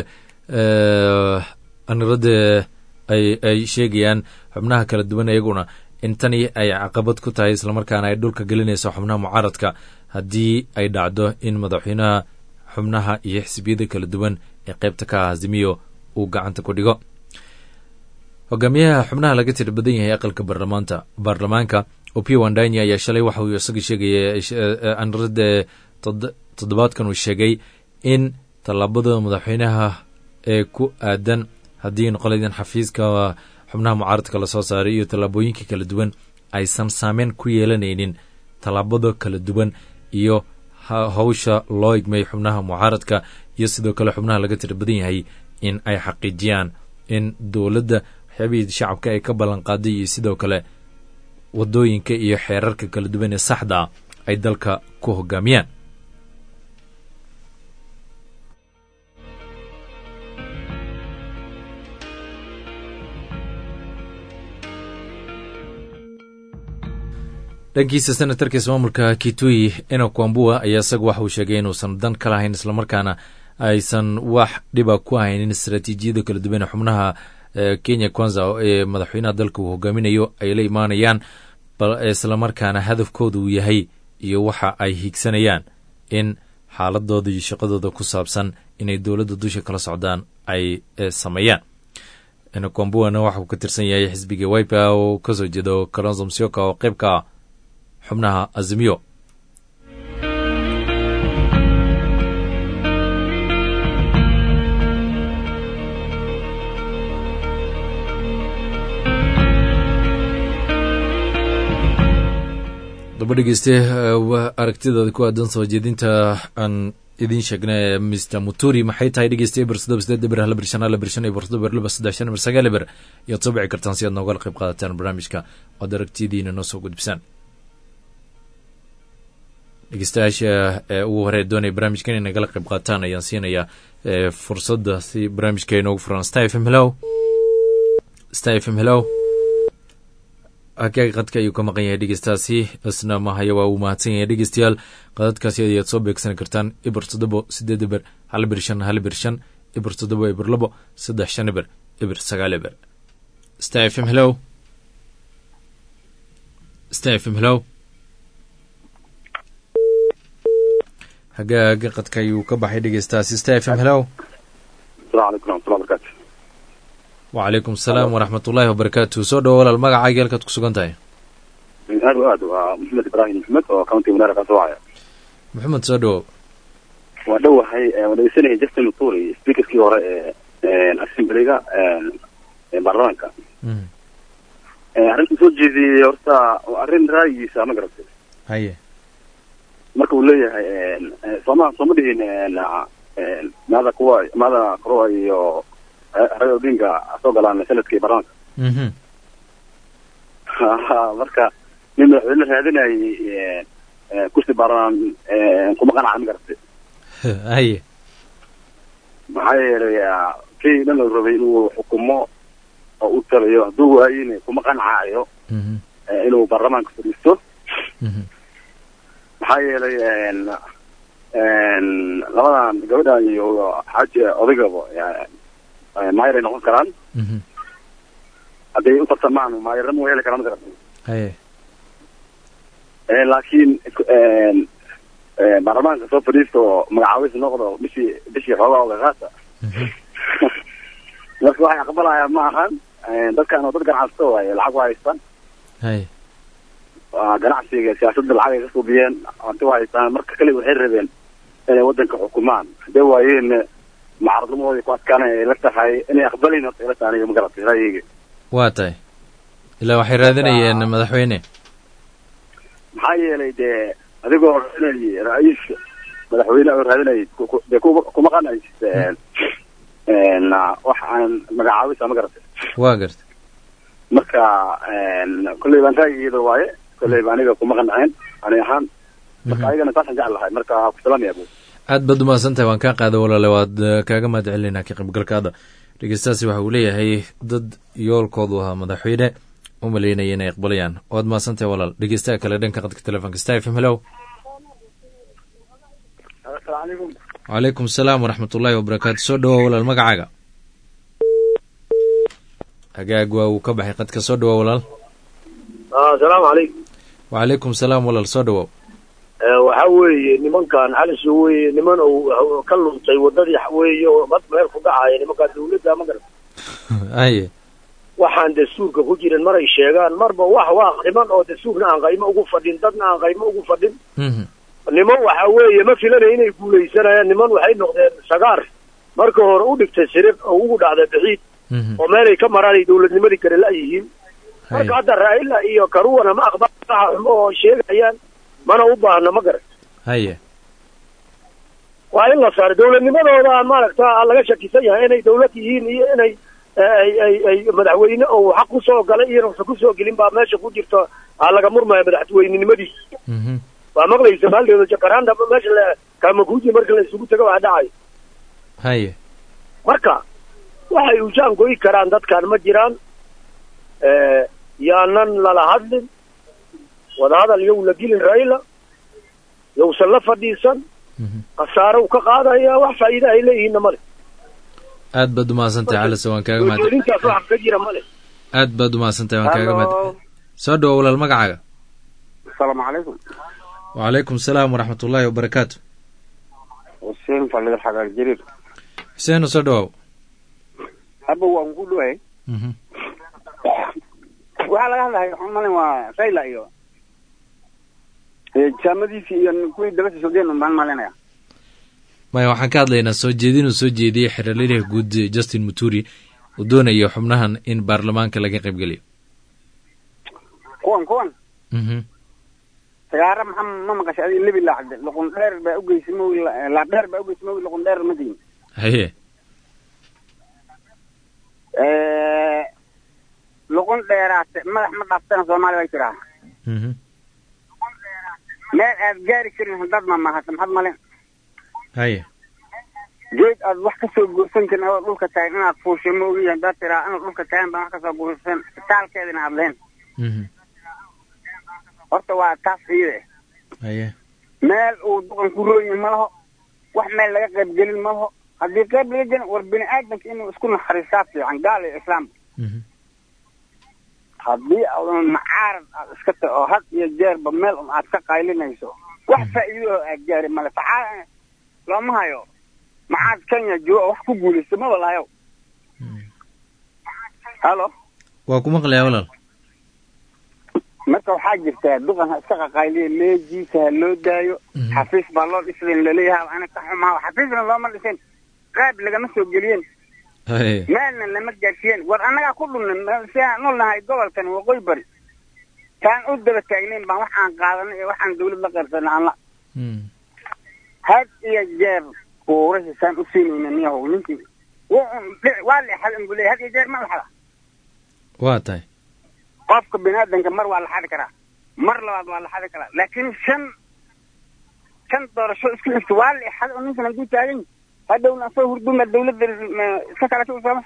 aniradde ay sheegayaan xubnaha kala duwan iyaguna in tani ay caqabad ku tahay islamarkaana ay dhulka gelinayso xubnaha mucaaradka haddii ay dhacdo in madaxweynaha xubnaha iyo xisbiyada kala duwan ee qaybta ka ah azimiyo uu gacanta ku dhigo hogaamiyaha xubnaha laga tiri badan yahay aqalka baarlamaanta baarlamaanka opio wandanya ayaa shalay waxa uu isaga sheegaya aniradde toddobaadkan uu sheegay in tallaabada madaxweynaha ee ku aadan haddii noqolaydan xafiiska xubnaha mucaaradka lasoo saaray iyo tallaabooyinka kala duwan aysan saameyn ku yeelanaynin tallaabada kala duwan iyo hawsha loo igmay xubnaha mucaaradka iyo sidoo kale xubnaha laga tira badan yahay in ay xaqiijiyaan in dowladda waxyaabihii shacabka ay ka ballanqaaday iyo sidoo kale wadooyinka iyo xeerarka kala duwan ee saxda ah ay dalka ku hogaamiyaan dhankiisa senatarka ismaamulka kitui eno kwambua ayaa isagu waxa uu sheegay inuusan dan ka lahayn islamarkaana aysan wax dhiba ku haynin istaraatiijiyada kala duwan ee xubnaha kenya kwanza ee madaxweynaha dalka uu hogaaminayo ay la imaanayaan islamarkaana hadafkooda uu yahay iyo waxa ay higsanayaan in xaaladooda iyo shaqadooda ku saabsan inay dowladda dusha kala socdaan ay sameeyaan kwambuana waxa uu ka tirsan yahay xisbiga wipa oo kasoo jeedo kalonzo msioka oo qayb ka ah xubnaha azimiyo daba dhegeyste aragtidooda ku aadan soo jeedinta aan idiin sheegna ee mr muturi maxay tahay dhegeysta eber sodoba sideed eber hal eber shan hal eber shan eber sodoba eber laba saddex shan eber sagaal eber iyaad soo bici kartaan si aad noogala qayb qaadataan barnaamijka oad aragtiyadiina noo soo gudbisaan dhegeystayaasha ee ugu hore doonaya barnaamijka inay nagala qayb qaataan ayaan siinayaa fursadda si barnaamijka inoogu furan star f m hello star f m hello hagaag qadka ayuu ka maqan yahay dhegeystaasi isna mahaya waa uu mahadsan yahay dhegeystayaal qadadkaasi ayaad soo beegsan kartaan eber toddobo sideed eber hal eber shan hal eber shan eber toddobo eber labo saddex shan eber eber sagaal eber star f m hello star f m hello hagaaga qadka ayuu ka baxay dhegeystaasi star f m hello asalamu calaykum raxmatullah barakaatu wacalaykum asalaam waraxmat ullaahi wabarakaatu soo dhawo walaal magacaaga halkaad ku sugan tahay aad wa aad waa maxamed ibraahim maxmed oo county wanaara ka soo haya maxamed soo dhawow waa dhowahay waan dhegeysanayay justin muturi speakerkii hore ee assemblyga baarlamaanka arrinta soo jeediyey horta waa arrin ra'yigiisa ma garatay haye marka uu leeyahay sooma sooma dhihin maada kuwa maada kuruwa iyo raga odinga soo galaan sanadkii baarlamaanka mhm marka nin madaxweyne raadinayay kursi baarlamaan kuma qanaca ma garatay haye maxaa yeelay kii dhan la rabay inuu xukumo oo u talayo hadduu waayina kuma qancaayo mhm inuu baarlamaanka fadhiisto mhm maxaa yeelay labadan gabadhan iyo xaaji odaygaba maayar ay noqon karaan mhm hadday u tartamaan maayarnimo way heli karaan ma garata haye laakiin baarlamaanka soo fadhiista oo magacaabis noqdo bishii bishii xoogaa ogaqaasa mhm marka waxay aqbalayaan ma ahan dadkan oo dad ganacsato waaye lacag waa haystaan haye waa ganacsiga siyaasadda lacag ay ka suubiyeen hanti waa haystaan marka kale waxay rabeen inay wadanka xukumaan hadday waayeen mucaaradnimadooda ku adkaanay ay la tahay inay aqbalayn horta ila tahay aniga ma garatay ra'yiga waa tahay ilaa waxay raadinayeen madaxweyne maxaa yeelay dee adigoo raadinayay ra-iiska madaxweyne oo raadinayay ku- ku- dee kuma kuma qanaysa wax aan magacaabisa ma garatay waa garta marka kolley baan ra'yigeeda waaye kolley ba aniga kuma qanceen ani ahaan marka ayagana saasaan jecel lahay marka ku salaamaya bu aad baad umahadsan tahay waan kaa qaada walaale waad eh, kaaga mahad celinaa ka qaybgalkaada dhegeystaasi waxa uu leeyahay dad yoolkoodu ahaa madaxweyne u maleynaya inay aqbalayaan waad mahadsan tahay walaal dhegeystaha kale dhanka qadka telefonka star f m hello asalaamu calaykum wacalaykum asalaam waraxmat ullaahi wabarakaatu soo dhawoa walaal magacaaga hagaag waa uu ka baxay qadka soo dhawoa walaal asalaamu calaykum wacalaykum salaam walaal soo dhawow waxa weeye nimankan xalis weye niman uu ka luntay wadadii weeye oo mad meel ku dhacaya nimankaan dawladda ma garata haye waxaan dastuurka ku jirin maray sheegaan marba wax waa niman oo dastuurna aan qaymo ugu fadhin dadna aan qaymo ugu fadhin mhm niman waxa weeye ma filanaya inay guulaysanayaan niman waxay noqdeen sagaar marka hore u dhigtay siriq oo ugu dhacday bixiid mhm oo meelay ka maraan ay dawladnimadii kale la-yihiin haye marka hadda raa'ila iyo karuwana ma aqbal waxa xumo oo sheegayaan mana u baahna ma garan haye waa in la saaro dawladnimadooda maaragta laga shakisan yahay inay dawlad yihiin iyo inay ay ay ay madaxweyne oo xaq kusoo galay iyo uusan kusoo gelin baa meesha ku jirta aa laga murmaya madaxweynenimadiisa mhm waa maqlaysa maaldeeda jakaranda meesha la kamakuji marka la isugu tago waa dhacay haye marka waxay ujaan goyi karaan dadkan ma jiraan yaanan lala hadlin wadahadal yow la gelin raila yowsan la fadhiisan khasaare uu ka qaadaya wax faa'iida ay leeyihiinna male aad baad umahadsantahay calise waan kaaga mahad gelintaas wax ka jira male aad baad umahadsantahay waan kaaga mahad soo dhawo walaal magacaaga asalaamu calaykum wacalaykum salaam waraxmat ullaahi wabarakaatu xuseen faliil xagaar jariir xuseeno soo dhawaaw haba waan ku dhawahay waxaa laga hadlahay waxaan malin waa rayla iyo jaamadiisi iyo kuwii dabasha sogeen baan malinaya maya waxaan ka hadlaynaa soo jeedinuu soo jeediyey xeraliraha guud justin muturi uu doonayo xubnahan in baarlamaanka laga qaybgeliyo kuwan kuwan sagaara maxaa ma maqashay adi lebi laacde luqun dheer baa ugeysay mawi laab dheer baa ugeysay mawi luqun dheer ma diin haye luqun dheeraate madax ma dhaaftana soomaaliya way tiraa meel aad gaari karin haddaad mamahata maxaad malin haye geed aad wax kasoo guursan karin adoo dhulka tahay inaad fuushay ma ogiyi haddaad tiraa inaad dhulka tahan baan wax kasoo guursan taalkeedina aad leen horta waa taas iyade haye meel uu duqan ku rooyin ma laho wax meel laga qaybgelin ma laho haddii qayb laga gelin war bini aadamka inuu isku naxariistaa fiican gaal iyo islaam haddii adan macaarad aad iska ta oo had iyo jeerba meel un aad ka qaylinayso wax faa'iido oo aad gaari male faxaa looma hayo macaad kenya jooga wax ku guulaysta maba lahayo halo waa ku maqlayaa walaal marka waxaa jirtaa duqan ha iska qaqayliya meejiisa ha loo daayo xafiis baa loo dhisayn laleeyaha ana ka xumaa xafiisna looma dhisin qaab lagama soo geliyeen haye meelna lama gaadhsiiyeen war annagaa ku dhunay si aan u nahay gobolkan waqooyi bari taan u daba taagnayn baan wax aan qaadanay iyo waxaan dawlad la qaybsanay aan la had iyo jeer kuurahi saan u siinayna niyahow ninkii waa leexad inbu leeyahay had iyo jeer ma laxada waa tahay qofka biniaadanka mar waa la xadi karaa mar labaad waa la xadi karaa laakiin shan shan doorasho isku xigta waa leexad oo ninkan hadduu taagan yahay hadhowna asagoo hurduma dawladda iska kala sooma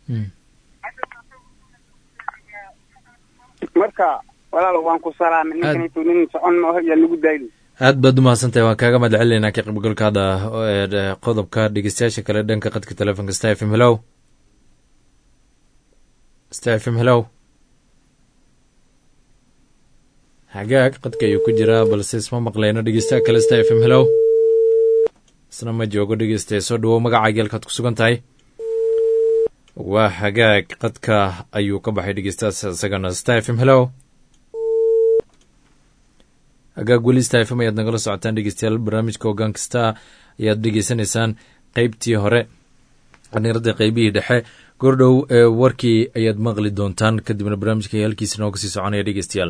marka walaal waan ku salaamay ninkanaytu nin socon ma yaa lagu daayli aad baad umahadsantahay waan kaaga mahad celinaynaa ka qaybgalkaada qodobka dhegeystayaasha kale dhanka qadka telefonka star f m hellow star f m hellow hagaag qadka ayuu ku jiraa balse isma maqlayno dhegeystaha kale star f m hellow isna ma joogo dhegeystaye soo dhawow magacaaga halkaad ku sugan tahay waa hagaag qadka ayuu ka baxay dhegeystahaas isagana star f m hellow hagaag weli star f m ayaad nagala socotaan dhegeystayaal barnaamijka hoggaan kasta ayaad dhegeysanaysaan qeybtii hore dhalinyarada qeybihii dhexe goordhow ee warkii ayaad maqli doontaan kadibna barnaamijka halkiisa nooga sii soconaya dhegeystayaal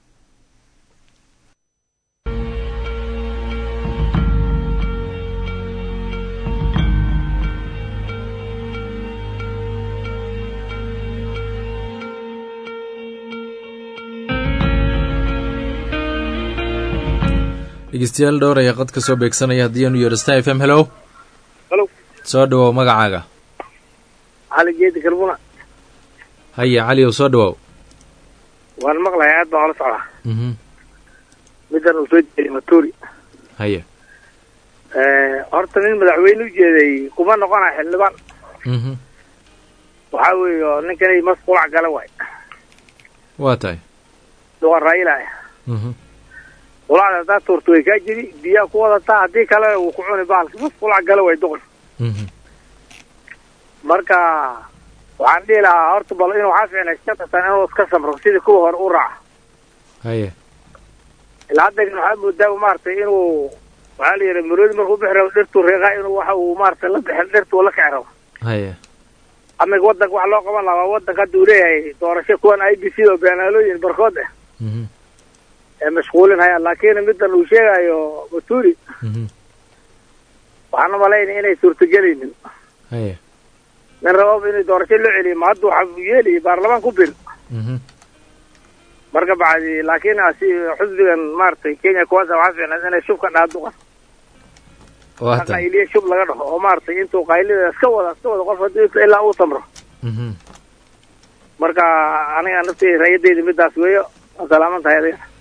dhegeystayaal dhowr ayaa qad ka soo beegsanaya haddii aanu yeero star f m hellow halo soo dhawow magacaaga cali geedi karbuna haya cali ow soo dhawow waan maqlahay aad baan ola socdaa mhm middan uu soo jeeday maturi haya horta nin madaxweyne u jeeday kuma noqonaya xildhibaan mhm waxaa weeye oo ninkanay mas qulac gala waay waa tahay duqa raila mhm qulacda haddaa tuurta way kaa jiri biyaa ku wadataa haddii kale wuu ku cuni bahalka mas qulac gala waay duqan mhm marka waxaan dhihi lahaa horta bal inuu waxaa fiicnay shantatan inuu iska samro sidii kuwa hore u raaca haya ilaa haddagan waxaa moodaa maaragtay inuu waxaa la yidhi maroodi markuu bixi rabo dhirtuu reeqaa inuu waxa uu maaragtay la bixin dhirtuu la kici rabo haya ama wadanka wax loo qaban lahaa waa wadanka hadda uu leeyahay doorasho kuwan i b c oo beenaalooyin barkood ah mhm ee mashquulin hayaan laakiin middan uu sheegayo maturi mhm waxaan umalaynaya inay suurtagelaynin haya nin rababa inay doorasho loo celiyo ma hadda waxa uu yeelayay baarlamaan ku bir mhm marka bacdi laakiin asi xusbigan maaragtay kenya kuwaasa waxaa fiicnayd inay shub ka dhaaduqan waa tahay qayliye shub laga dhaho oo maaragtay intuu qaylida iska wada iska wada qof haddii ilaa uu tamro mhm marka aniga naftii rayadeyda midaas weeyo waa salaaman tahay adiga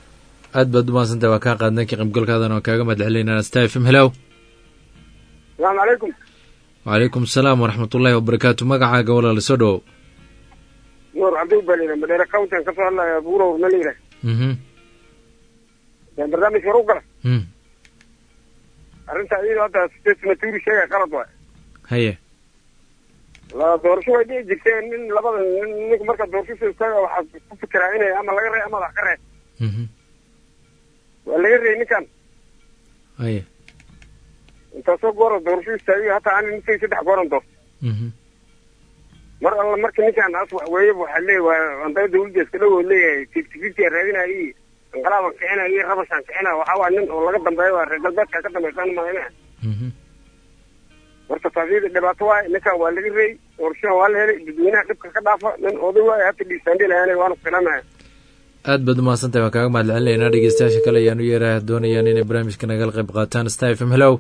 aad baad u mahadsantahay waa kaa qaadnay ka qaybgalkaadan oo kaaga mahad celinayna star f m hello salaamu calaykum wacalaykum asalaam waraxmat ullahi wabarakaatu magacaaga walaal soo dhowow nuur cabdi balina madheere countan kasoo hadlaya buurow malira mhm barnaamij hor u gala mm arrinta iyadoo hadda state maturi sheegay qalad waay haye la doorasho way dhici jirteen nin labada nin ninka marka doorasho soo istaaga waxaa ku fikiraa inay ama laga rey ama wax ka rey mhm waa laga rey ninkan haye intaasoo goora doorasho istaagay hataa ani ninkay saddex gooran doorto mhm mar alla marka ninkan as wax weeye waxaa leeyahy waa andaa dawladda iska dhow oo leeyahay fifty fifty raadinaya iyo inqilaaban kicina iyo rabashaan kicina waxaa waa nin oo laga dambeeyo waa reer galbeedka ka dambeysaan maayna mhm marka taasiyada dhibaato waaye ninkan waa laga reey doorashadan waa la helay dadweynaha dhibka ka dhaafa nin oday waaye hata dhiisaandhilayaana waana filamaya aad baad u mahadsantahay waan kaaga mahad celinaynaa dhegeystayaasha kale ayaan u yeeraha doonayaan inay barnaamijka nagala qayb qaataan star f m hello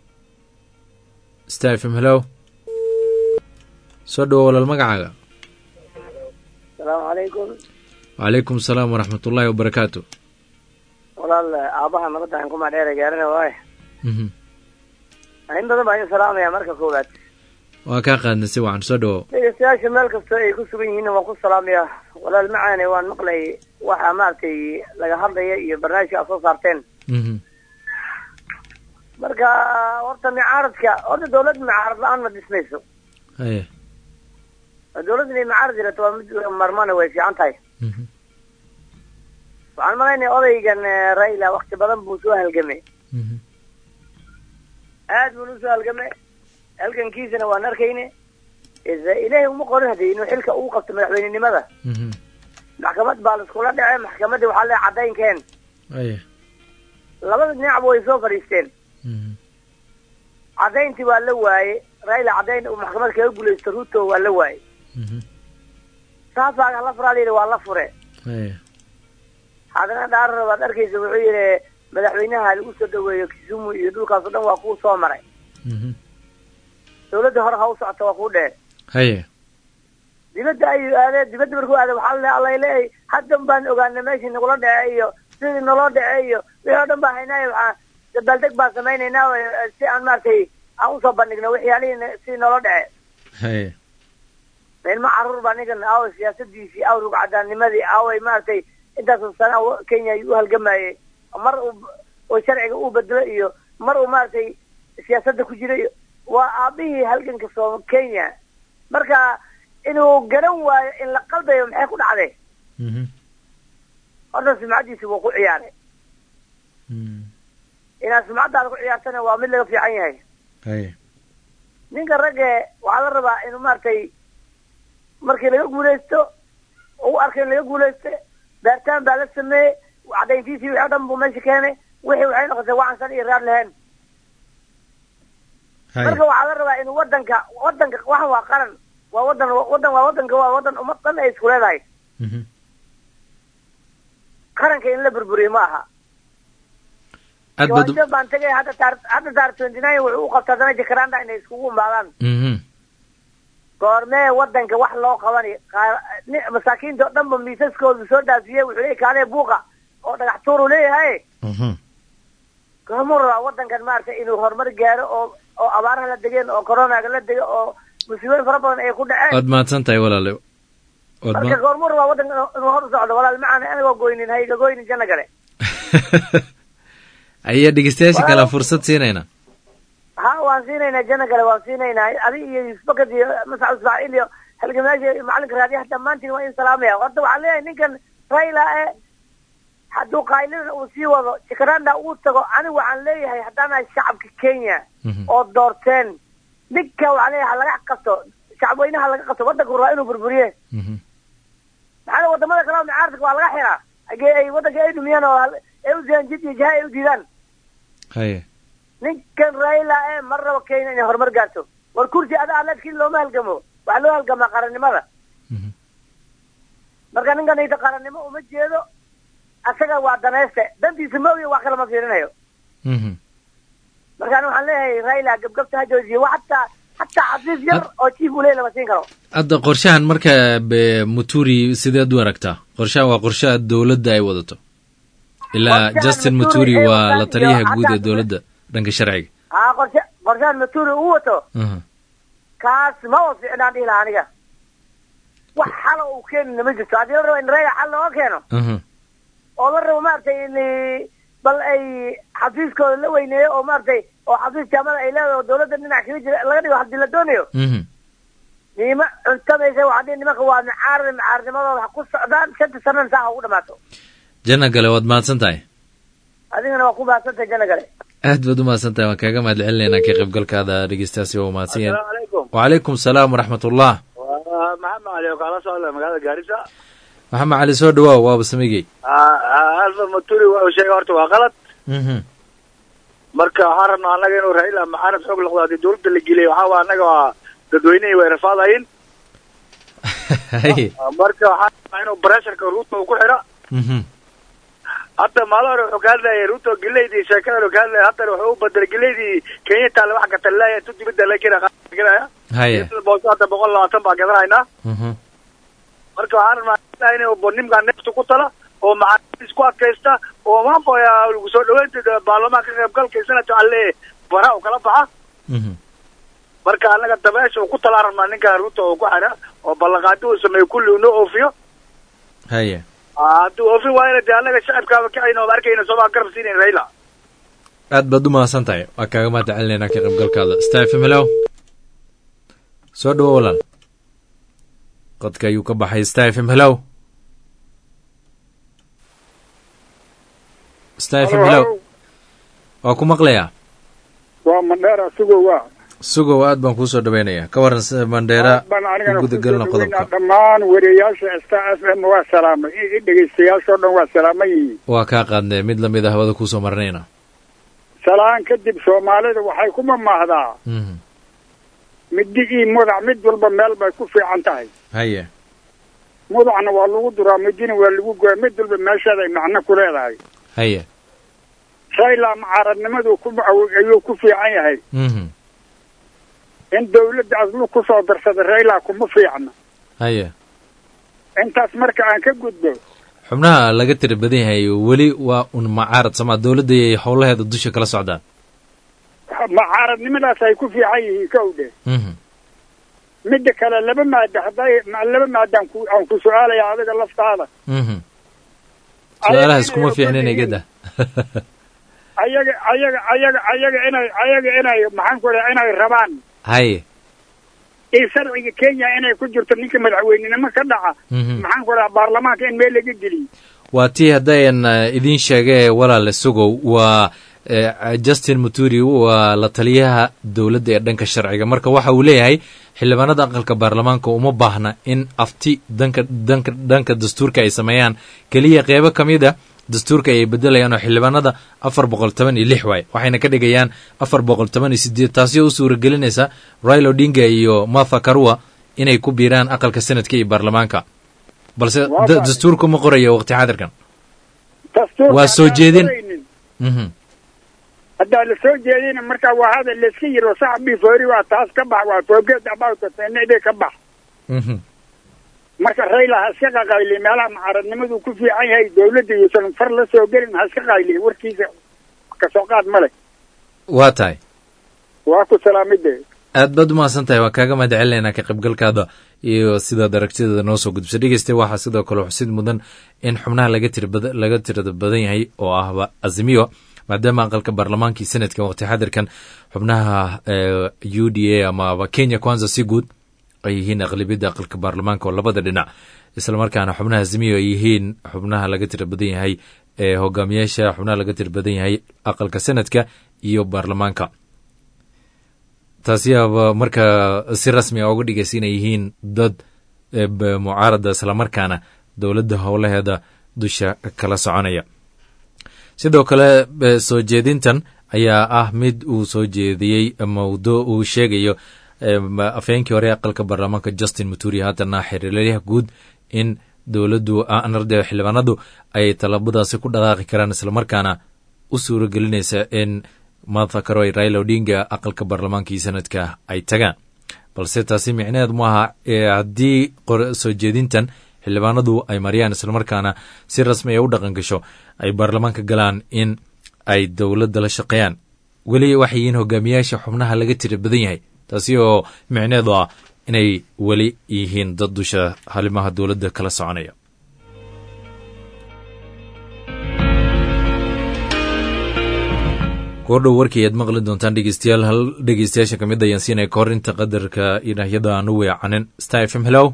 star f m hello soo dhowo walaal magacaaga asalaamu calaykum wacalaykum asalaam waraxmat ullaahi wabarakaatu walaal aabaha nabadaan kuma dheera gaarina waaye mhm in badan baan idin salaamaya marka koowaad waa kaa qaadnay si wacan soo dhowo dhegeystayaasha meel kasta ay ku sugan yihiinna waan ku salaamaya walaal macaane waan maqlay waxa maaragtay laga hadlaya iyo barnaamijka aad soo saarteen mhm marka horta micaaradka horta dawlad micaarad la-aan ma dhismayso haye dawladda inay micaarad yirato waa mid marmana way fiican tahay mhm waxaan malaynaya odaygan eh, raila wakti badan buu soo halgamay mhm aad buu usoo halgamay halgankiisana waan arkayne is ilaahay uma qorin hadee inuu xilka uu qabto madaxweynenimada mhm maxkamad baa laiskula dhacay maxkamadii waxaa le cadaynkeen haye labada dhinacba way soo fadhiisteen mhm cadayntii waa la waaye raila cadayn uu maxkamad kaga guulaysto ruto waa la waaye mhm saasaaga la furaa layidhi waa la fure haye haddana dhaarara baad arkaysa wuxuu yidhi madaxweynaha lagu soo dhaweeyo kisumu iyo dhulkaas o dhan waa kuu soo maray mhm dawladda hore ha u socota waa kuu dheer haye dibadda ayuu aadee dibadda markuu aaday waxaa le alla leeyahay haddan baan ogaana meeshii nagula dhece iyo sidii naloo dhece iyo wixii oo dhan baa haynaayo waxaa dabaaldeg baan samaynaynaa oo, eh, si aan maaragtay aan usoo bandhigno waxyaalihii sidii naloo dhece haye ilmo caruur baa ninkan aaway siyaasadiisii awrug cadaannimadii aaway maaragtay intaasoo sana u- kenya ayuu u halgamayey mar uu oo sharciga uu bedelo iyo mar uu maaragtay siyaasadda ku jira iyo waa aabihii halganka soo kenya marka inuu garan waayo in la qalbayo maxay ku dhacday mhm horta sumcaddiisi wuu ku ciyaaray mhm inaad sumcaddaada ku ciyaartana waa mid laga fiican yahay haye ninka ragge waxaa la rabaa inuu maaragtay markii laga guulaysto oo u arkay in laga guulaysto baaritaan baa la sameeyey cadayntiisii wixii o dhan buu meesha keenay wixii waxay noqotay wacansan iyo raad lahayn haye marka waxaa la rabaa inuu wadanka wadanka waxan waa qaran waa wadan wadan waa wadanka waa wadan ummad dhan ay isku leedahay mhm qaranka in la burburiyo ma aha aad baad u- jawaasho baan tegay hadda taar hadda taar twenty nine wuxuu u qabta haddana jakaranda inay iskugu imaadaan mhm goormee wadanka wax loo qabani qaar- ni- masaakiinta oo dhan ba miisaskooda soo dhaafiyey wuxuu leeyahy kaalee buuqa oo dhagax tuur uu leeyahay mhm goormuu rabaa wadankan maaragtay inuu horumar gaaro oo oo abaaraha la degeen oo coronaga la dego oo musiibooyin fara badan ay ku dhaceen waad mahadsan tahay walaale waad marka ma goormuu rabaa wadanka inuu- inuu hor u socdo walaal macaana anigoo goynin hayga goynin janno gale ayaa dhegeystayaasha kale fursad siinayna ha waan siinaynaa janno gale waan siinaynaa adi iyo yusbakad iyo mascud ismaaciil iyo halgamaasha iyo macalinka raadiyaha dhammaantiin waa in salaamaya horta waxaan leeyahay ninkan raila e hadduu qaylina uu sii wado jakaranda uu tago anigu waxaan leeyahay haddaanahay shacabka kenya Mhm. oo doorteen ninka waxaan leeyahay ha laga qabto shacabweynaha laga qabto wadanku rabaa inuu burburiye mhm maxaa wadamada kale oo mucaaradka waa laga xiraa hagee ay wadanka ay dhumiyaan oo hal- ay u diidaan jid iyo jaha ay u diidaan haye ninkan raila e mar rabo kenya inay horumar gaarto war kursi ada aladkii looma halgamo waxaa loo halgamaa qarannimada mhm marka ninkan ita qarannimo uma jeedo asaga waa danayste dantiisa moogiya wax kale ma fiirinayo mhm marka ani waxaan leeyahay raila gabgabta ha joojiye wa hataa hataa xafiis yar oo chief uu leeyahy lama siin karo hadda qorshahan marka be muturi sideed u aragtaa qorshahan waa qorshaha dowladda ay wadato ilaa Qorshahan justin Muturi muturi ee waa la wataan taliyaha iyo guud ee xataa- dowladda dhanka sharciga haa qorshe qorshahan maturi uu wato Mhm. kaas ma oo ficnaan dhihi lahaa aniga wax xala uu keenina ma jirto haddii la rabo in rayga xal looga keeno Mhm. oo la rabo maaragtay in bal ay xafiiskooda la weyneeyo oo maaragtay oo xafiis jaamada ay leedahay oo dowladda dhinac kaga jira laga dhigo haddii la doonayo Mhm. niima cuntamaysa waxaa dhihi nimanka waa macaarad macaarnimadooda ha ku socdaan shanta sanana saa ha ugu dhamaato janna gale waad mahadsan tahay adigana waa ku baahsantay jana gale aad baad u mahadsan tahay waan kaaga mahad celinaynaa ka qaybgalkaada dhegeystaasi waa mahadsan yahay asalaamu calaykum wacalaykum salaam waraxmat ullah waa maxamed cali oo kaala socda magaalada gaarisa maxamed cali soo dhawaaw waaba samigey alfa maturi waa uu sheegay horta waa qalad Mhm. marka waxaan rabnaa annaga inuu raila maxaanad xoog noqdo haddii dowladda la geliyay waxaa waa annaga waa dadweynihii way rafaadayin haye marka waxaan rabnaa inuu bresharka ruuto uu ku xidho Mhm. hadda maalin hore wuxuu ka hadlayay ruuto gileydii sheekada wuxuu ka hadlayay haddana wuxuu u bedelay gileydii kenya taale wax gatalaya intu dibadda la kena qaadaya haye boos hadda boqol labaatan baa gadanaynaa Mhm. marka waxaan rabnaa inuu nimkaa neefta ku tala oo macaamiis ku adkaysta oo mambo lagu soo dhaweynta baarlamaanka ka qaybgalka sanadka alle bara u kala baxa Mhm. marka annaga dabeesha uu ku talaa rabnaa ninka ruuta uu ku xidha oo ballanqaadi uu sameeyo kulli uu noo oofiyo haye Ah, hadduu oofin waayana dee annaga shacabkaaba kacayna ooma arkayna sooma garab siinayn raila aad baad u mahadsan tahay waa kaaga mahad celinaynaa ka qaybgalkaada stafm hello soo dhawo walaal qodka ayuu ka baxay stafm hello stafm hello waa ku maqlayaa waa mandheera sugo waa sugow aad baan kuusoo dhaweynayaa ka waran sida mandheera baan anigana u gudagelina kusoo dhaweynaa qodobka dhammaan wariyayaasha star f m waa salaamay i i dhegaystayaashoo dhan waa salaaman yihiin waa kaa qaadnee mid lamid a hawada kuusoo marinayna salaan kadib soomaalida waxay ku mamaahdaa Mhm. middi ii mudac mid walba meel bay ku fiican tahay haye mudacna waa lagu duraa midina waa lagu goya mid walba meesheeday macno ku leedahay haye rayla mucaaradnimadu ku ayuu ku fiican yahay Mhm. in dawladda aslu ku soo darsada rayla kuma fiicna haye intaas marka aan ka gudbo xubnaha laga tira badan yahay weli waa un macaarad samaa dowladda ay howlaheeda dusha kala socdaan mucaaradnimadaas ay ku fiican yihiin kow dhe Mhm. midda kale laba maada hadday ma- laba maadaan ku aan ku su-aalaya adiga laftaada Mhm. su-aalahaas kuma fiicnin igada ayaga ayaga ayaga ayaga inay ayaga inay maxaan ku dhaha inay rabaan haye iyo sharciga kenya inay ku jirto ninka madaxweynenimo ka dhaca Mhm. maxaan ku dhaha baarlamaanka in meel laga geliyo waa tii haddayan eh, idiin sheegee walaale sugow waa eh, justin muturi waa la taliyaha dowladda ee dhanka sharciga marka waxa uu leeyahay xildhibaanada aqalka baarlamaanka uma baahna in afti danka danka dhanka dastuurka ay sameeyaan keliya qeybo ka mid a dastuurka ayay bedelayaan oo xildhibaanada afar boqol toban iyo lix waay waxayna ka dhigayaan afar boqol toban iyo sideed taasi oo u suuragelinaysa raila odinga iyo martha karua inay ku biiraan aqalka senadka iyo baarlamaanka balse Waa da- fahmay. dastuurku ma qorayo waqti xaadirkan dastuurka Waa soo haddaan jeedin. qoraynin, Mhm. haddaa la soo jeedina marka waa hadal layska yiro saxbii foori waa taas ka bax waa forget about it inay ka bax Mhm. marka rayla ha iska qaqayli meelaha mucaaradnimadu ku fiican yahay dawladda yuusan far la soo gelin ha iska qayli warkiisa kasoo qaad ma leh waa tahay waa ku salaamide aad baad u mahadsan tahay waa kaaga mahad celinaynaa ka qaybgalkaada iyo sidaad aragtideeda noo soo gudbisa dhegeysta waxaa sidoo kale xusid mudan in xubnaha laga tira bada laga tirada badan yahay oo ahba azimiyo maadaama aqalka baarlamaanka iyo senadka waqti xadirkan xubnaha eh, u d a amaba kenya kwanza si guud ay yihiin aqlabiyadda aqalka baarlamaanka oo labada dhinac islamarkaana xubnaha azimiyo ay yihiin xubnaha laga tira badan yahay ee hogaamiyaasha xubnaha laga tira badan yahay aqalka senadka iyo baarlamaanka taasi aba marka si rasmi a uga dhigaysa inay yihiin dad eh, b- mucaarada islamarkaana dowladda howlaheeda dusha kala soconaya sidoo kale eh, soo jeedintan ayaa ah mid uu soo jeediyey mawdo uu sheegayo eh, ma- afhayeenkii hore ee aqalka baarlamaanka justin muturi haatana xiriiryaha guud in dowladdu anarde xildhibaanadu ay talabadaasi ku dhaqaaqi karaan islamarkaana u suuro gelinaysa in martha karoy raila odinga aqalka baarlamaanka iyo sanadka ay tagaan balse taasi micneheed maaha ee haddii qor- soo jeedintan xildhibaanadu ay mariyaan islamarkaana si rasmi ay u dhaqan gasho ay baarlamaanka galaan in ay dowladda la shaqeeyaan weli waxay yihiin hogaamiyaasha xubnaha laga tira badan yahay taasi oo micneedu ah inay weli yihiin dad dusha halimaha dowladda kala soconaya goordhow warkii ayaad maqli doontaan dhegeystayaal hal dhegeystayaasha ka mid ayaan siinaya kahor inta qadarka idhaahyada aan u weecanin star f m hellow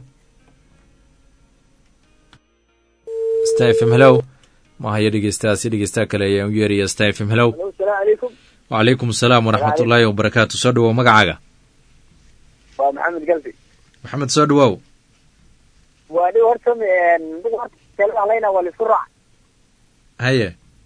star f m hellow mahaya dhegeystahaasi dhegeystaha kale ayaan u yeeraya star f m hellow asalaamu calaykum wacalaykum asalaam waraxmat ullaahi wabarakaatu soo dhawow magacaaga waa maxamed galbi maxamed soo dhawow waa dhi horta horta waa laisku raac haye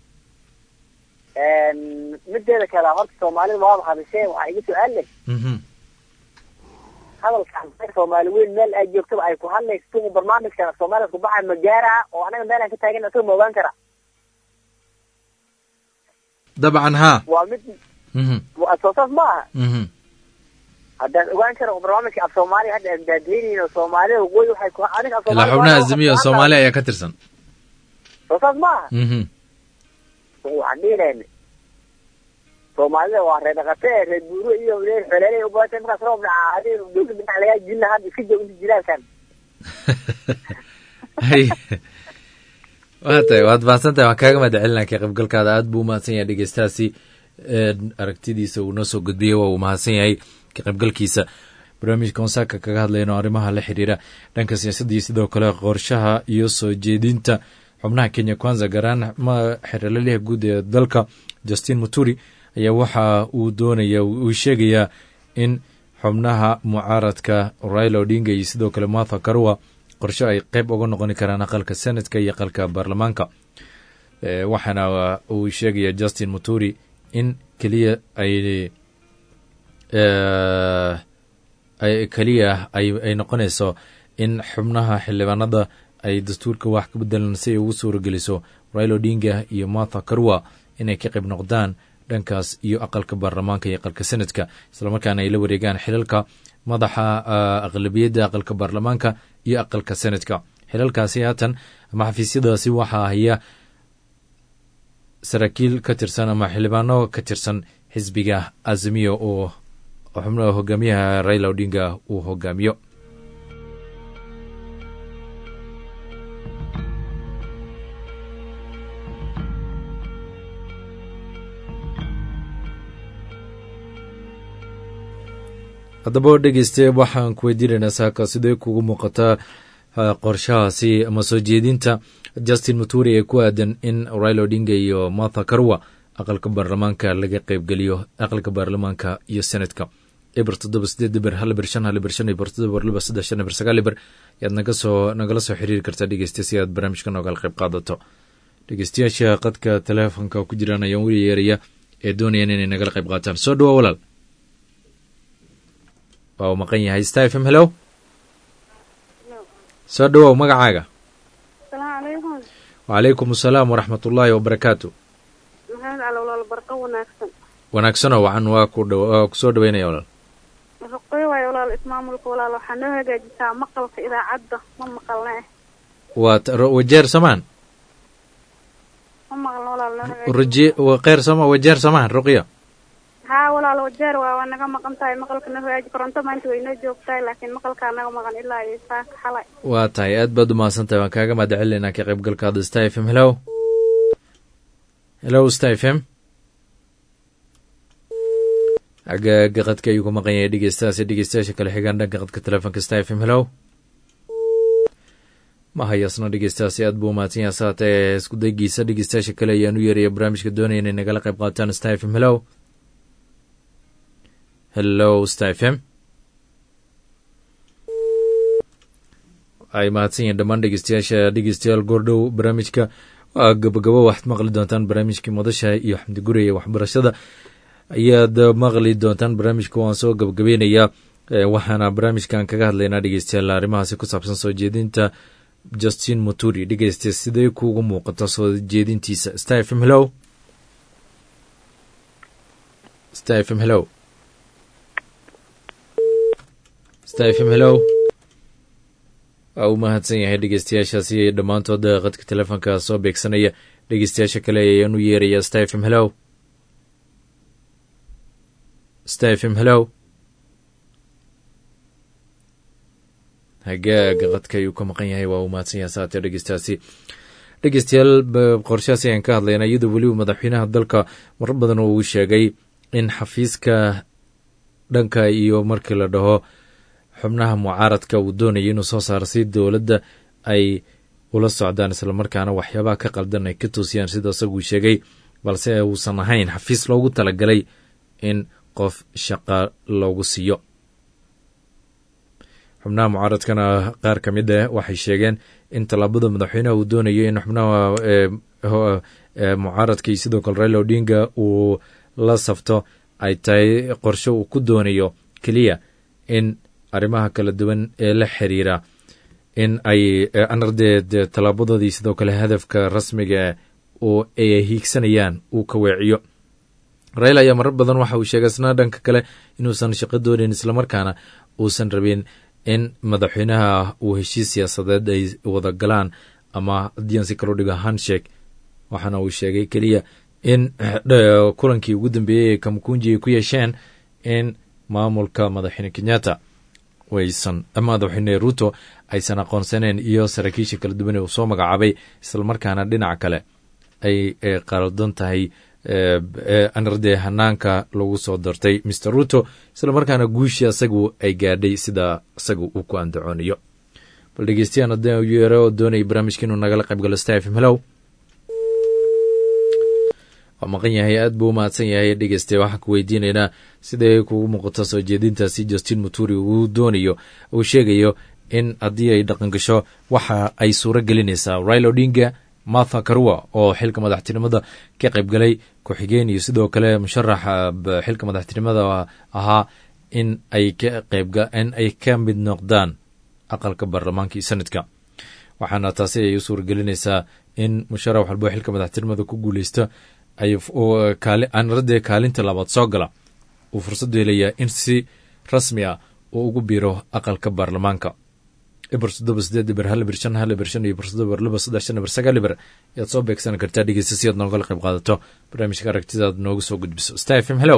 mideeda kale horta soomaalida waaba hadashee waxaa iga su-aal leh mhm hadalkan soomaali weyn meel ay joogtaba ay ku hadlayso tugu barnaamijkan soomaalida ku baxay ma gaara oo anaga meel aan ka taagan asaga ma ogaan kara dabcan haa waa mid mhm waa soo saas ma aha mhm haddaan ogaan kara barnaamijka af soomaaliya hadda aan daadiyeynayn oo soomaalida waqooyi waxay ku aniga af ilaa xubnaha azimiya oo soomaaliya ayaa ka tirsan soo saas ma aha mhm waxaan dhihi lahayna soomaalida waa reer dhaqate reer buuro iyo reer xoleelay u badatay markaas roob dhaca adiga dowladda dhinac lagaa jilna hadda iska joog inta jilaalkan hay waa tahay waad mahadsan tahay waan kaaga mahad celinaa ka qaybgalkaada aad buu umahadsan yahay dhegeystahaasi aragtidiisa uu noo soo gudbiyey waa uu mahadsan yahay ka qaybgalkiisa barnaamijka onsaaka kaga hadlayno arrimaha la xiriira dhanka siyaasadda iyo sidoo kale qorshaha iyo soo jeedinta xubnaha kenya kwanza gaaraan xeralaliha guud ee dalka justin muturi ayaa waxa uu doonaya uu sheegayaa in xubnaha mucaaradka raila odinga iyo sidoo kale martha karua qorshe ay qeyb uga noqoni karaan aqalka senatka iyo aqalka baarlamaanka waxaana uu sheegaya justin muturi in keliya ay keliya ay noqonayso in xubnaha xildhibaanada ay dastuurka wax ka bedelan si ay ugu suurageliso raila odinga iyo martha karua inay ka qayb noqdaan dhankaas iyo aqalka baarlamaanka iyo aqalka senadka islamarkaana ay la wareegaan xilalka madaxa aqlabiyadda aqalka baarlamaanka iyo aqalka senadka xilalkaasi haatan ama xafiisyadaasi waxaa haya saraakiil ka tirsan ama xildhibaano ka tirsan xisbiga azimiya oo xubnaha hogaamiyaha raila odinga uu hogaamiyo haddaba dhegeyste waxaan ku weydiinaynaa saaka sidee kugu muuqataa qorshahaasi ama soo jeedinta justin muturi ee ku aadan in raila odinga iyo martha karwa aqalka baarlamaanka laga qeybgeliyo aqalka baarlamaanka iyo senadka eber toddoba sideed eber hal eber shan hal eber shan eber toddoba eber laba saddex shan eber sagaal eber ayaad naga soo nagala soo xiriiri kartaa dhegeyste si aad barnaamijka noogala qayb qaadato dhegeystayaasha qadka teleefonka ku jiraan ayaan weli yeeraya ee doonayaan inay nagala qayb qaataan soo dhawa walaal waa uu maqan yahay star f m hello soo dhawow magacaaga asalaamu calaykum wacalaykum asalaam waraxmat ullaahi wabarakaatu maxamed cali walaal barqa wanaagsan wanaagsanoo wacan waa ku dh waa ku soo dhaweynaya walaal raqoy waayo walaal ismaamulka walaal waxaa noo hagaajisaa maqalka idaacadda ma maqalna eh waa wajeer samaan ma maqalna walaal noo hagaaji raje kheyr sama wajeer samaan ruqya haa walaal wajeer waa waa naga maqan tahay maqalka noo hagaaji koronto maanta way noo joogtahay laakiin maqalkaa naga maqan ilaa iyo saaka xalay waa tahay aad baad umahadsan tahay waan kaaga mahad celinaa ka qaybgalkaada star f m hello hello star f m agaaga qadka ayuu ku maqan yahay dhegeystahaasi dhegeystayaasha kale xigaan dhanka qadka telefoonka star f m hello ma hayasno dhegeystahaasi aad buu umahadsan yahay saatee isku daygiisa dhegeystayaasha kale ayaan u yeeraya barnaamijka doonaya inay nagala qayb qaataan star f m hello hello star f m ay mahadsan yihiin dhammaan dhegeystayaasha dhegeystayaal goordhow barnaamijka waa gabagabo waxaad maqli doontaan barnaamijkii madasha iyo xamdi guraya waxbarashada ayaad maqli doontaan barnaamijka waan soo gabagabeynayaa waxaana barnaamijkan kaga hadlaynaa dhegeystayaal arrimahaasi ku saabsan soo jeedinta justin muturi dhegeysta sidee kuugu muuqata soo jeedintiisa star f m hello star f m hello star f m hello waa uu mahadsan yahay dhegeystayaashaasi dhammaantood qadka telefoonka soo beegsanaya dhegeystayaasha kale ayaan u yeeraya stafm hellow stafm hellow hagaaga qadka ayuu ka maqan yahay waa uu mahadsan yahay saatee dhegeystaasi dhegeystayaal qorshahaasi ayaan ka hadlayna iyadoo weliba madaxweynaha dalka marar badan uu sheegay in xafiiska dhanka iyo markii la dhaho xubnaha mucaaradka uu doonaya inuu soo saaro si dowladda ay ula socdaan islamarkaana waxyaabaha ka qaldan ay ka toosiyaan sida isaguu sheegay balse uusan ahayn xafiis loogu talagalay in qof shaqa loogu siiyo xubnaha mucaaradkana qaar ka mid ah waxay sheegeen in tallaabada madaxweynaha uu doonayo in xubnaha mucaaradka iyo sidoo kale raila odinga uu la safto ay tahay qorshe uu ku doonayo keliya in arrimaha kala duwan ee la xiriira in ay anardeed tallaabadoodii sidoo kale hadafka rasmiga oo ay hiigsanayaan uu ka weeciyo raila ayaa marar badan waxa uu sheegay isna dhanka kale inuusan shaqo doonayn islamarkaana uusan rabin in madaxweynaha uu heshiis siyaasadeed ay wada galaan ama haddii si kaloo dhigo handshake waxaana uu sheegay keliya in kulankii ugu dambeeyey ee kamkunji ay ku yeesheen in maamulka madaxweyne kenyatta aysan madaxweyne ruto aysan aqoonsaneen iyo saraakiisha kala duwan ee uu soo magacaabay islamarkaana dhinaca kale ay qaldan tahay anardee hanaanka lagu soo dartay mr ruto islamarkaana guushii asagu ay gaadhay sida isaga uu ku andacoonayo bal dhegeystayaal haddii u yeero oo doonaya barnaamijka inuu nagala qayb galo stafm hellow waa maqan yahay aad buu u mahadsan yahay dhegeyste waxaan ku weydiinaynaa siday kugu muuqato soo jeedintaasi justin muturi uu doonayo uu sheegayo in haddii ay dhaqan gasho waxa ay suuro gelinaysaa raila odinga martha karua oo xilka madaxtinimada ka qayb galay ku-xigeen iyo sidoo kale musharaxa xilka madaxtinimada ahaa in ay ka qaybin ay ka mid noqdaan aqalka baarlamaanka iyo sanadka waxaana taasi ay u suura gelinaysaa in musharax walbo xilka madaxtinimada ku guuleysta anradee kaalinta labaad soo gala uu fursadu helayaa in si rasmi ah uu ugu biiro aqalka baarlamaanka eber toddoba sideed eber hal eber shan hal eber shan iyo eber toddoba eber laba saddex shan eber sagaal eber ayaad soo beegsan kartaa dhegeysta si aad noogala qayb qaadato barnaamijka aragtidaad nooga soo gudbiso star f m hello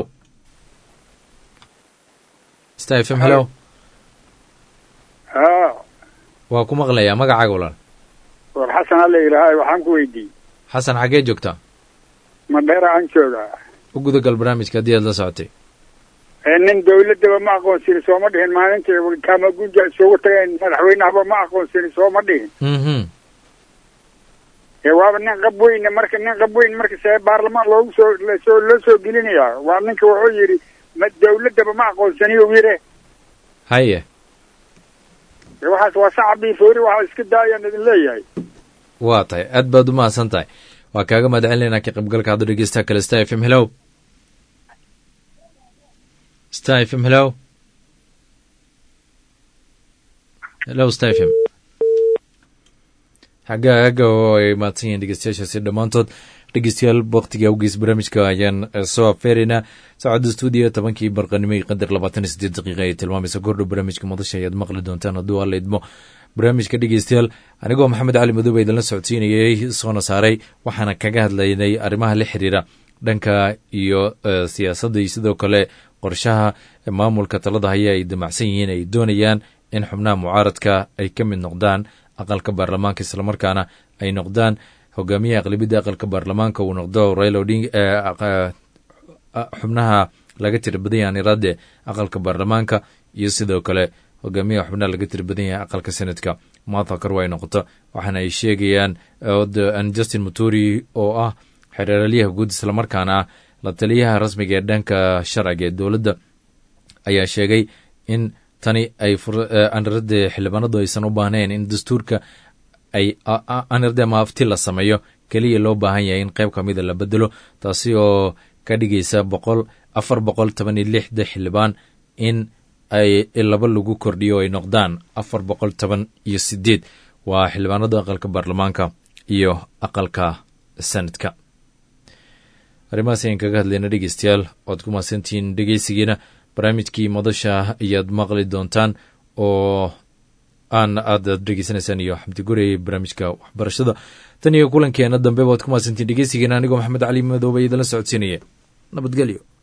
star f m hello waa ku maqlayaa magacaaga walaal war xasan alla yidhaahay waxaan ku weydiiyey xasan xaggee joogtaa madheera aan joogaa u gudagal barnaamijka haddii aad la socotay nin dawladaba ma aqoonsini sooma dhihin maalintii kamagunja isugu tageen madaxweynahaba ma aqoonsini sooma dhihin ee waaba nin qab weyne marka nin qab weyn marka see baarlamaan loogu soo lasoo loo soo gelinayaa waa ninka wuxuu yidhi ma dawladaba ma aqoonsaniyo yire haye waxaas waa sacab iyo foori waxaa iska daayaan idin leeyahay waa tahay aad baad u mahadsan tahay waa kaaga mahad celinaynaa ka qaybgalka hadda dhegeystaha kale star f m hellow star f m hellow hellow star f m xagga agga oo ay mahadsan yihiin dhegeystayaashaasi dhammaantood dhegeystayaal waktiga awgeys barnaamijka ayaan soo afeeraynaa saacadda stuudiyo tobankii barqanimo iyo qadar labaatan iyo siddeed daqiiqa ay tilmaamaysa kordhow barnaamijka madasha ayaad maqli doontaan hadduu alla idmo barnaamijka dhegeystayaal anigoo maxamed cali madoobe idinla socodsiinayay soona saaray waxaana kaga hadlaynay arrimaha la xiriira dhanka iyo siyaasadda iyo sidoo kale qorshaha maamulka talada haya ay damacsan yihiin ay doonayaan in xubnaha mucaaradka ay ka mid noqdaan aqalka baarlamaanka islamarkaana ay noqdaan hogaamiyaha aqlabiyadda aqalka baarlamaanka uu noqdo raila oding xubnaha laga tira badan yahan iraade aqalka baarlamaanka iyo sidoo kale hogaamiyaha xubnaha laga tira badan yahay aqalka senadka martha karwa ay noqoto waxaana ay sheegayaan justin muturi oo ah xereeralyaha guud islamarkaana ah la taliyaha rasmiga ee dhanka sharciga ee dowladda ayaa sheegay in tani ay anirade xildhibaanadu aysan u baahnayn in dastuurka ay anirade maafti la sameeyo keliya loo baahan yahay in qayb kamida la bedelo taasi oo ka dhigaysa boqol afar boqol toban iyo lixda xildhibaan in ay laba lagu kordhiyo ay noqdaan afar boqol toban iyo sideed waa xildhibaanada aqalka baarlamaanka iyo aqalka sanadka arrimahaas ayaan kaga hadlayna dhegeystayaal oad ku mahadsantihiin dhegeysigiina barnaamijkii madasha ayaad maqli doontaan oo aan aad aad dhegeysanaysaan iyo xamdi gurey barnaamijka waxbarashada tan iyo kulankeena dambe waad ku mahadsantiin dhegeysigeena anigoo maxamed cali madoobe idinla socodsiinaya nabadgelyo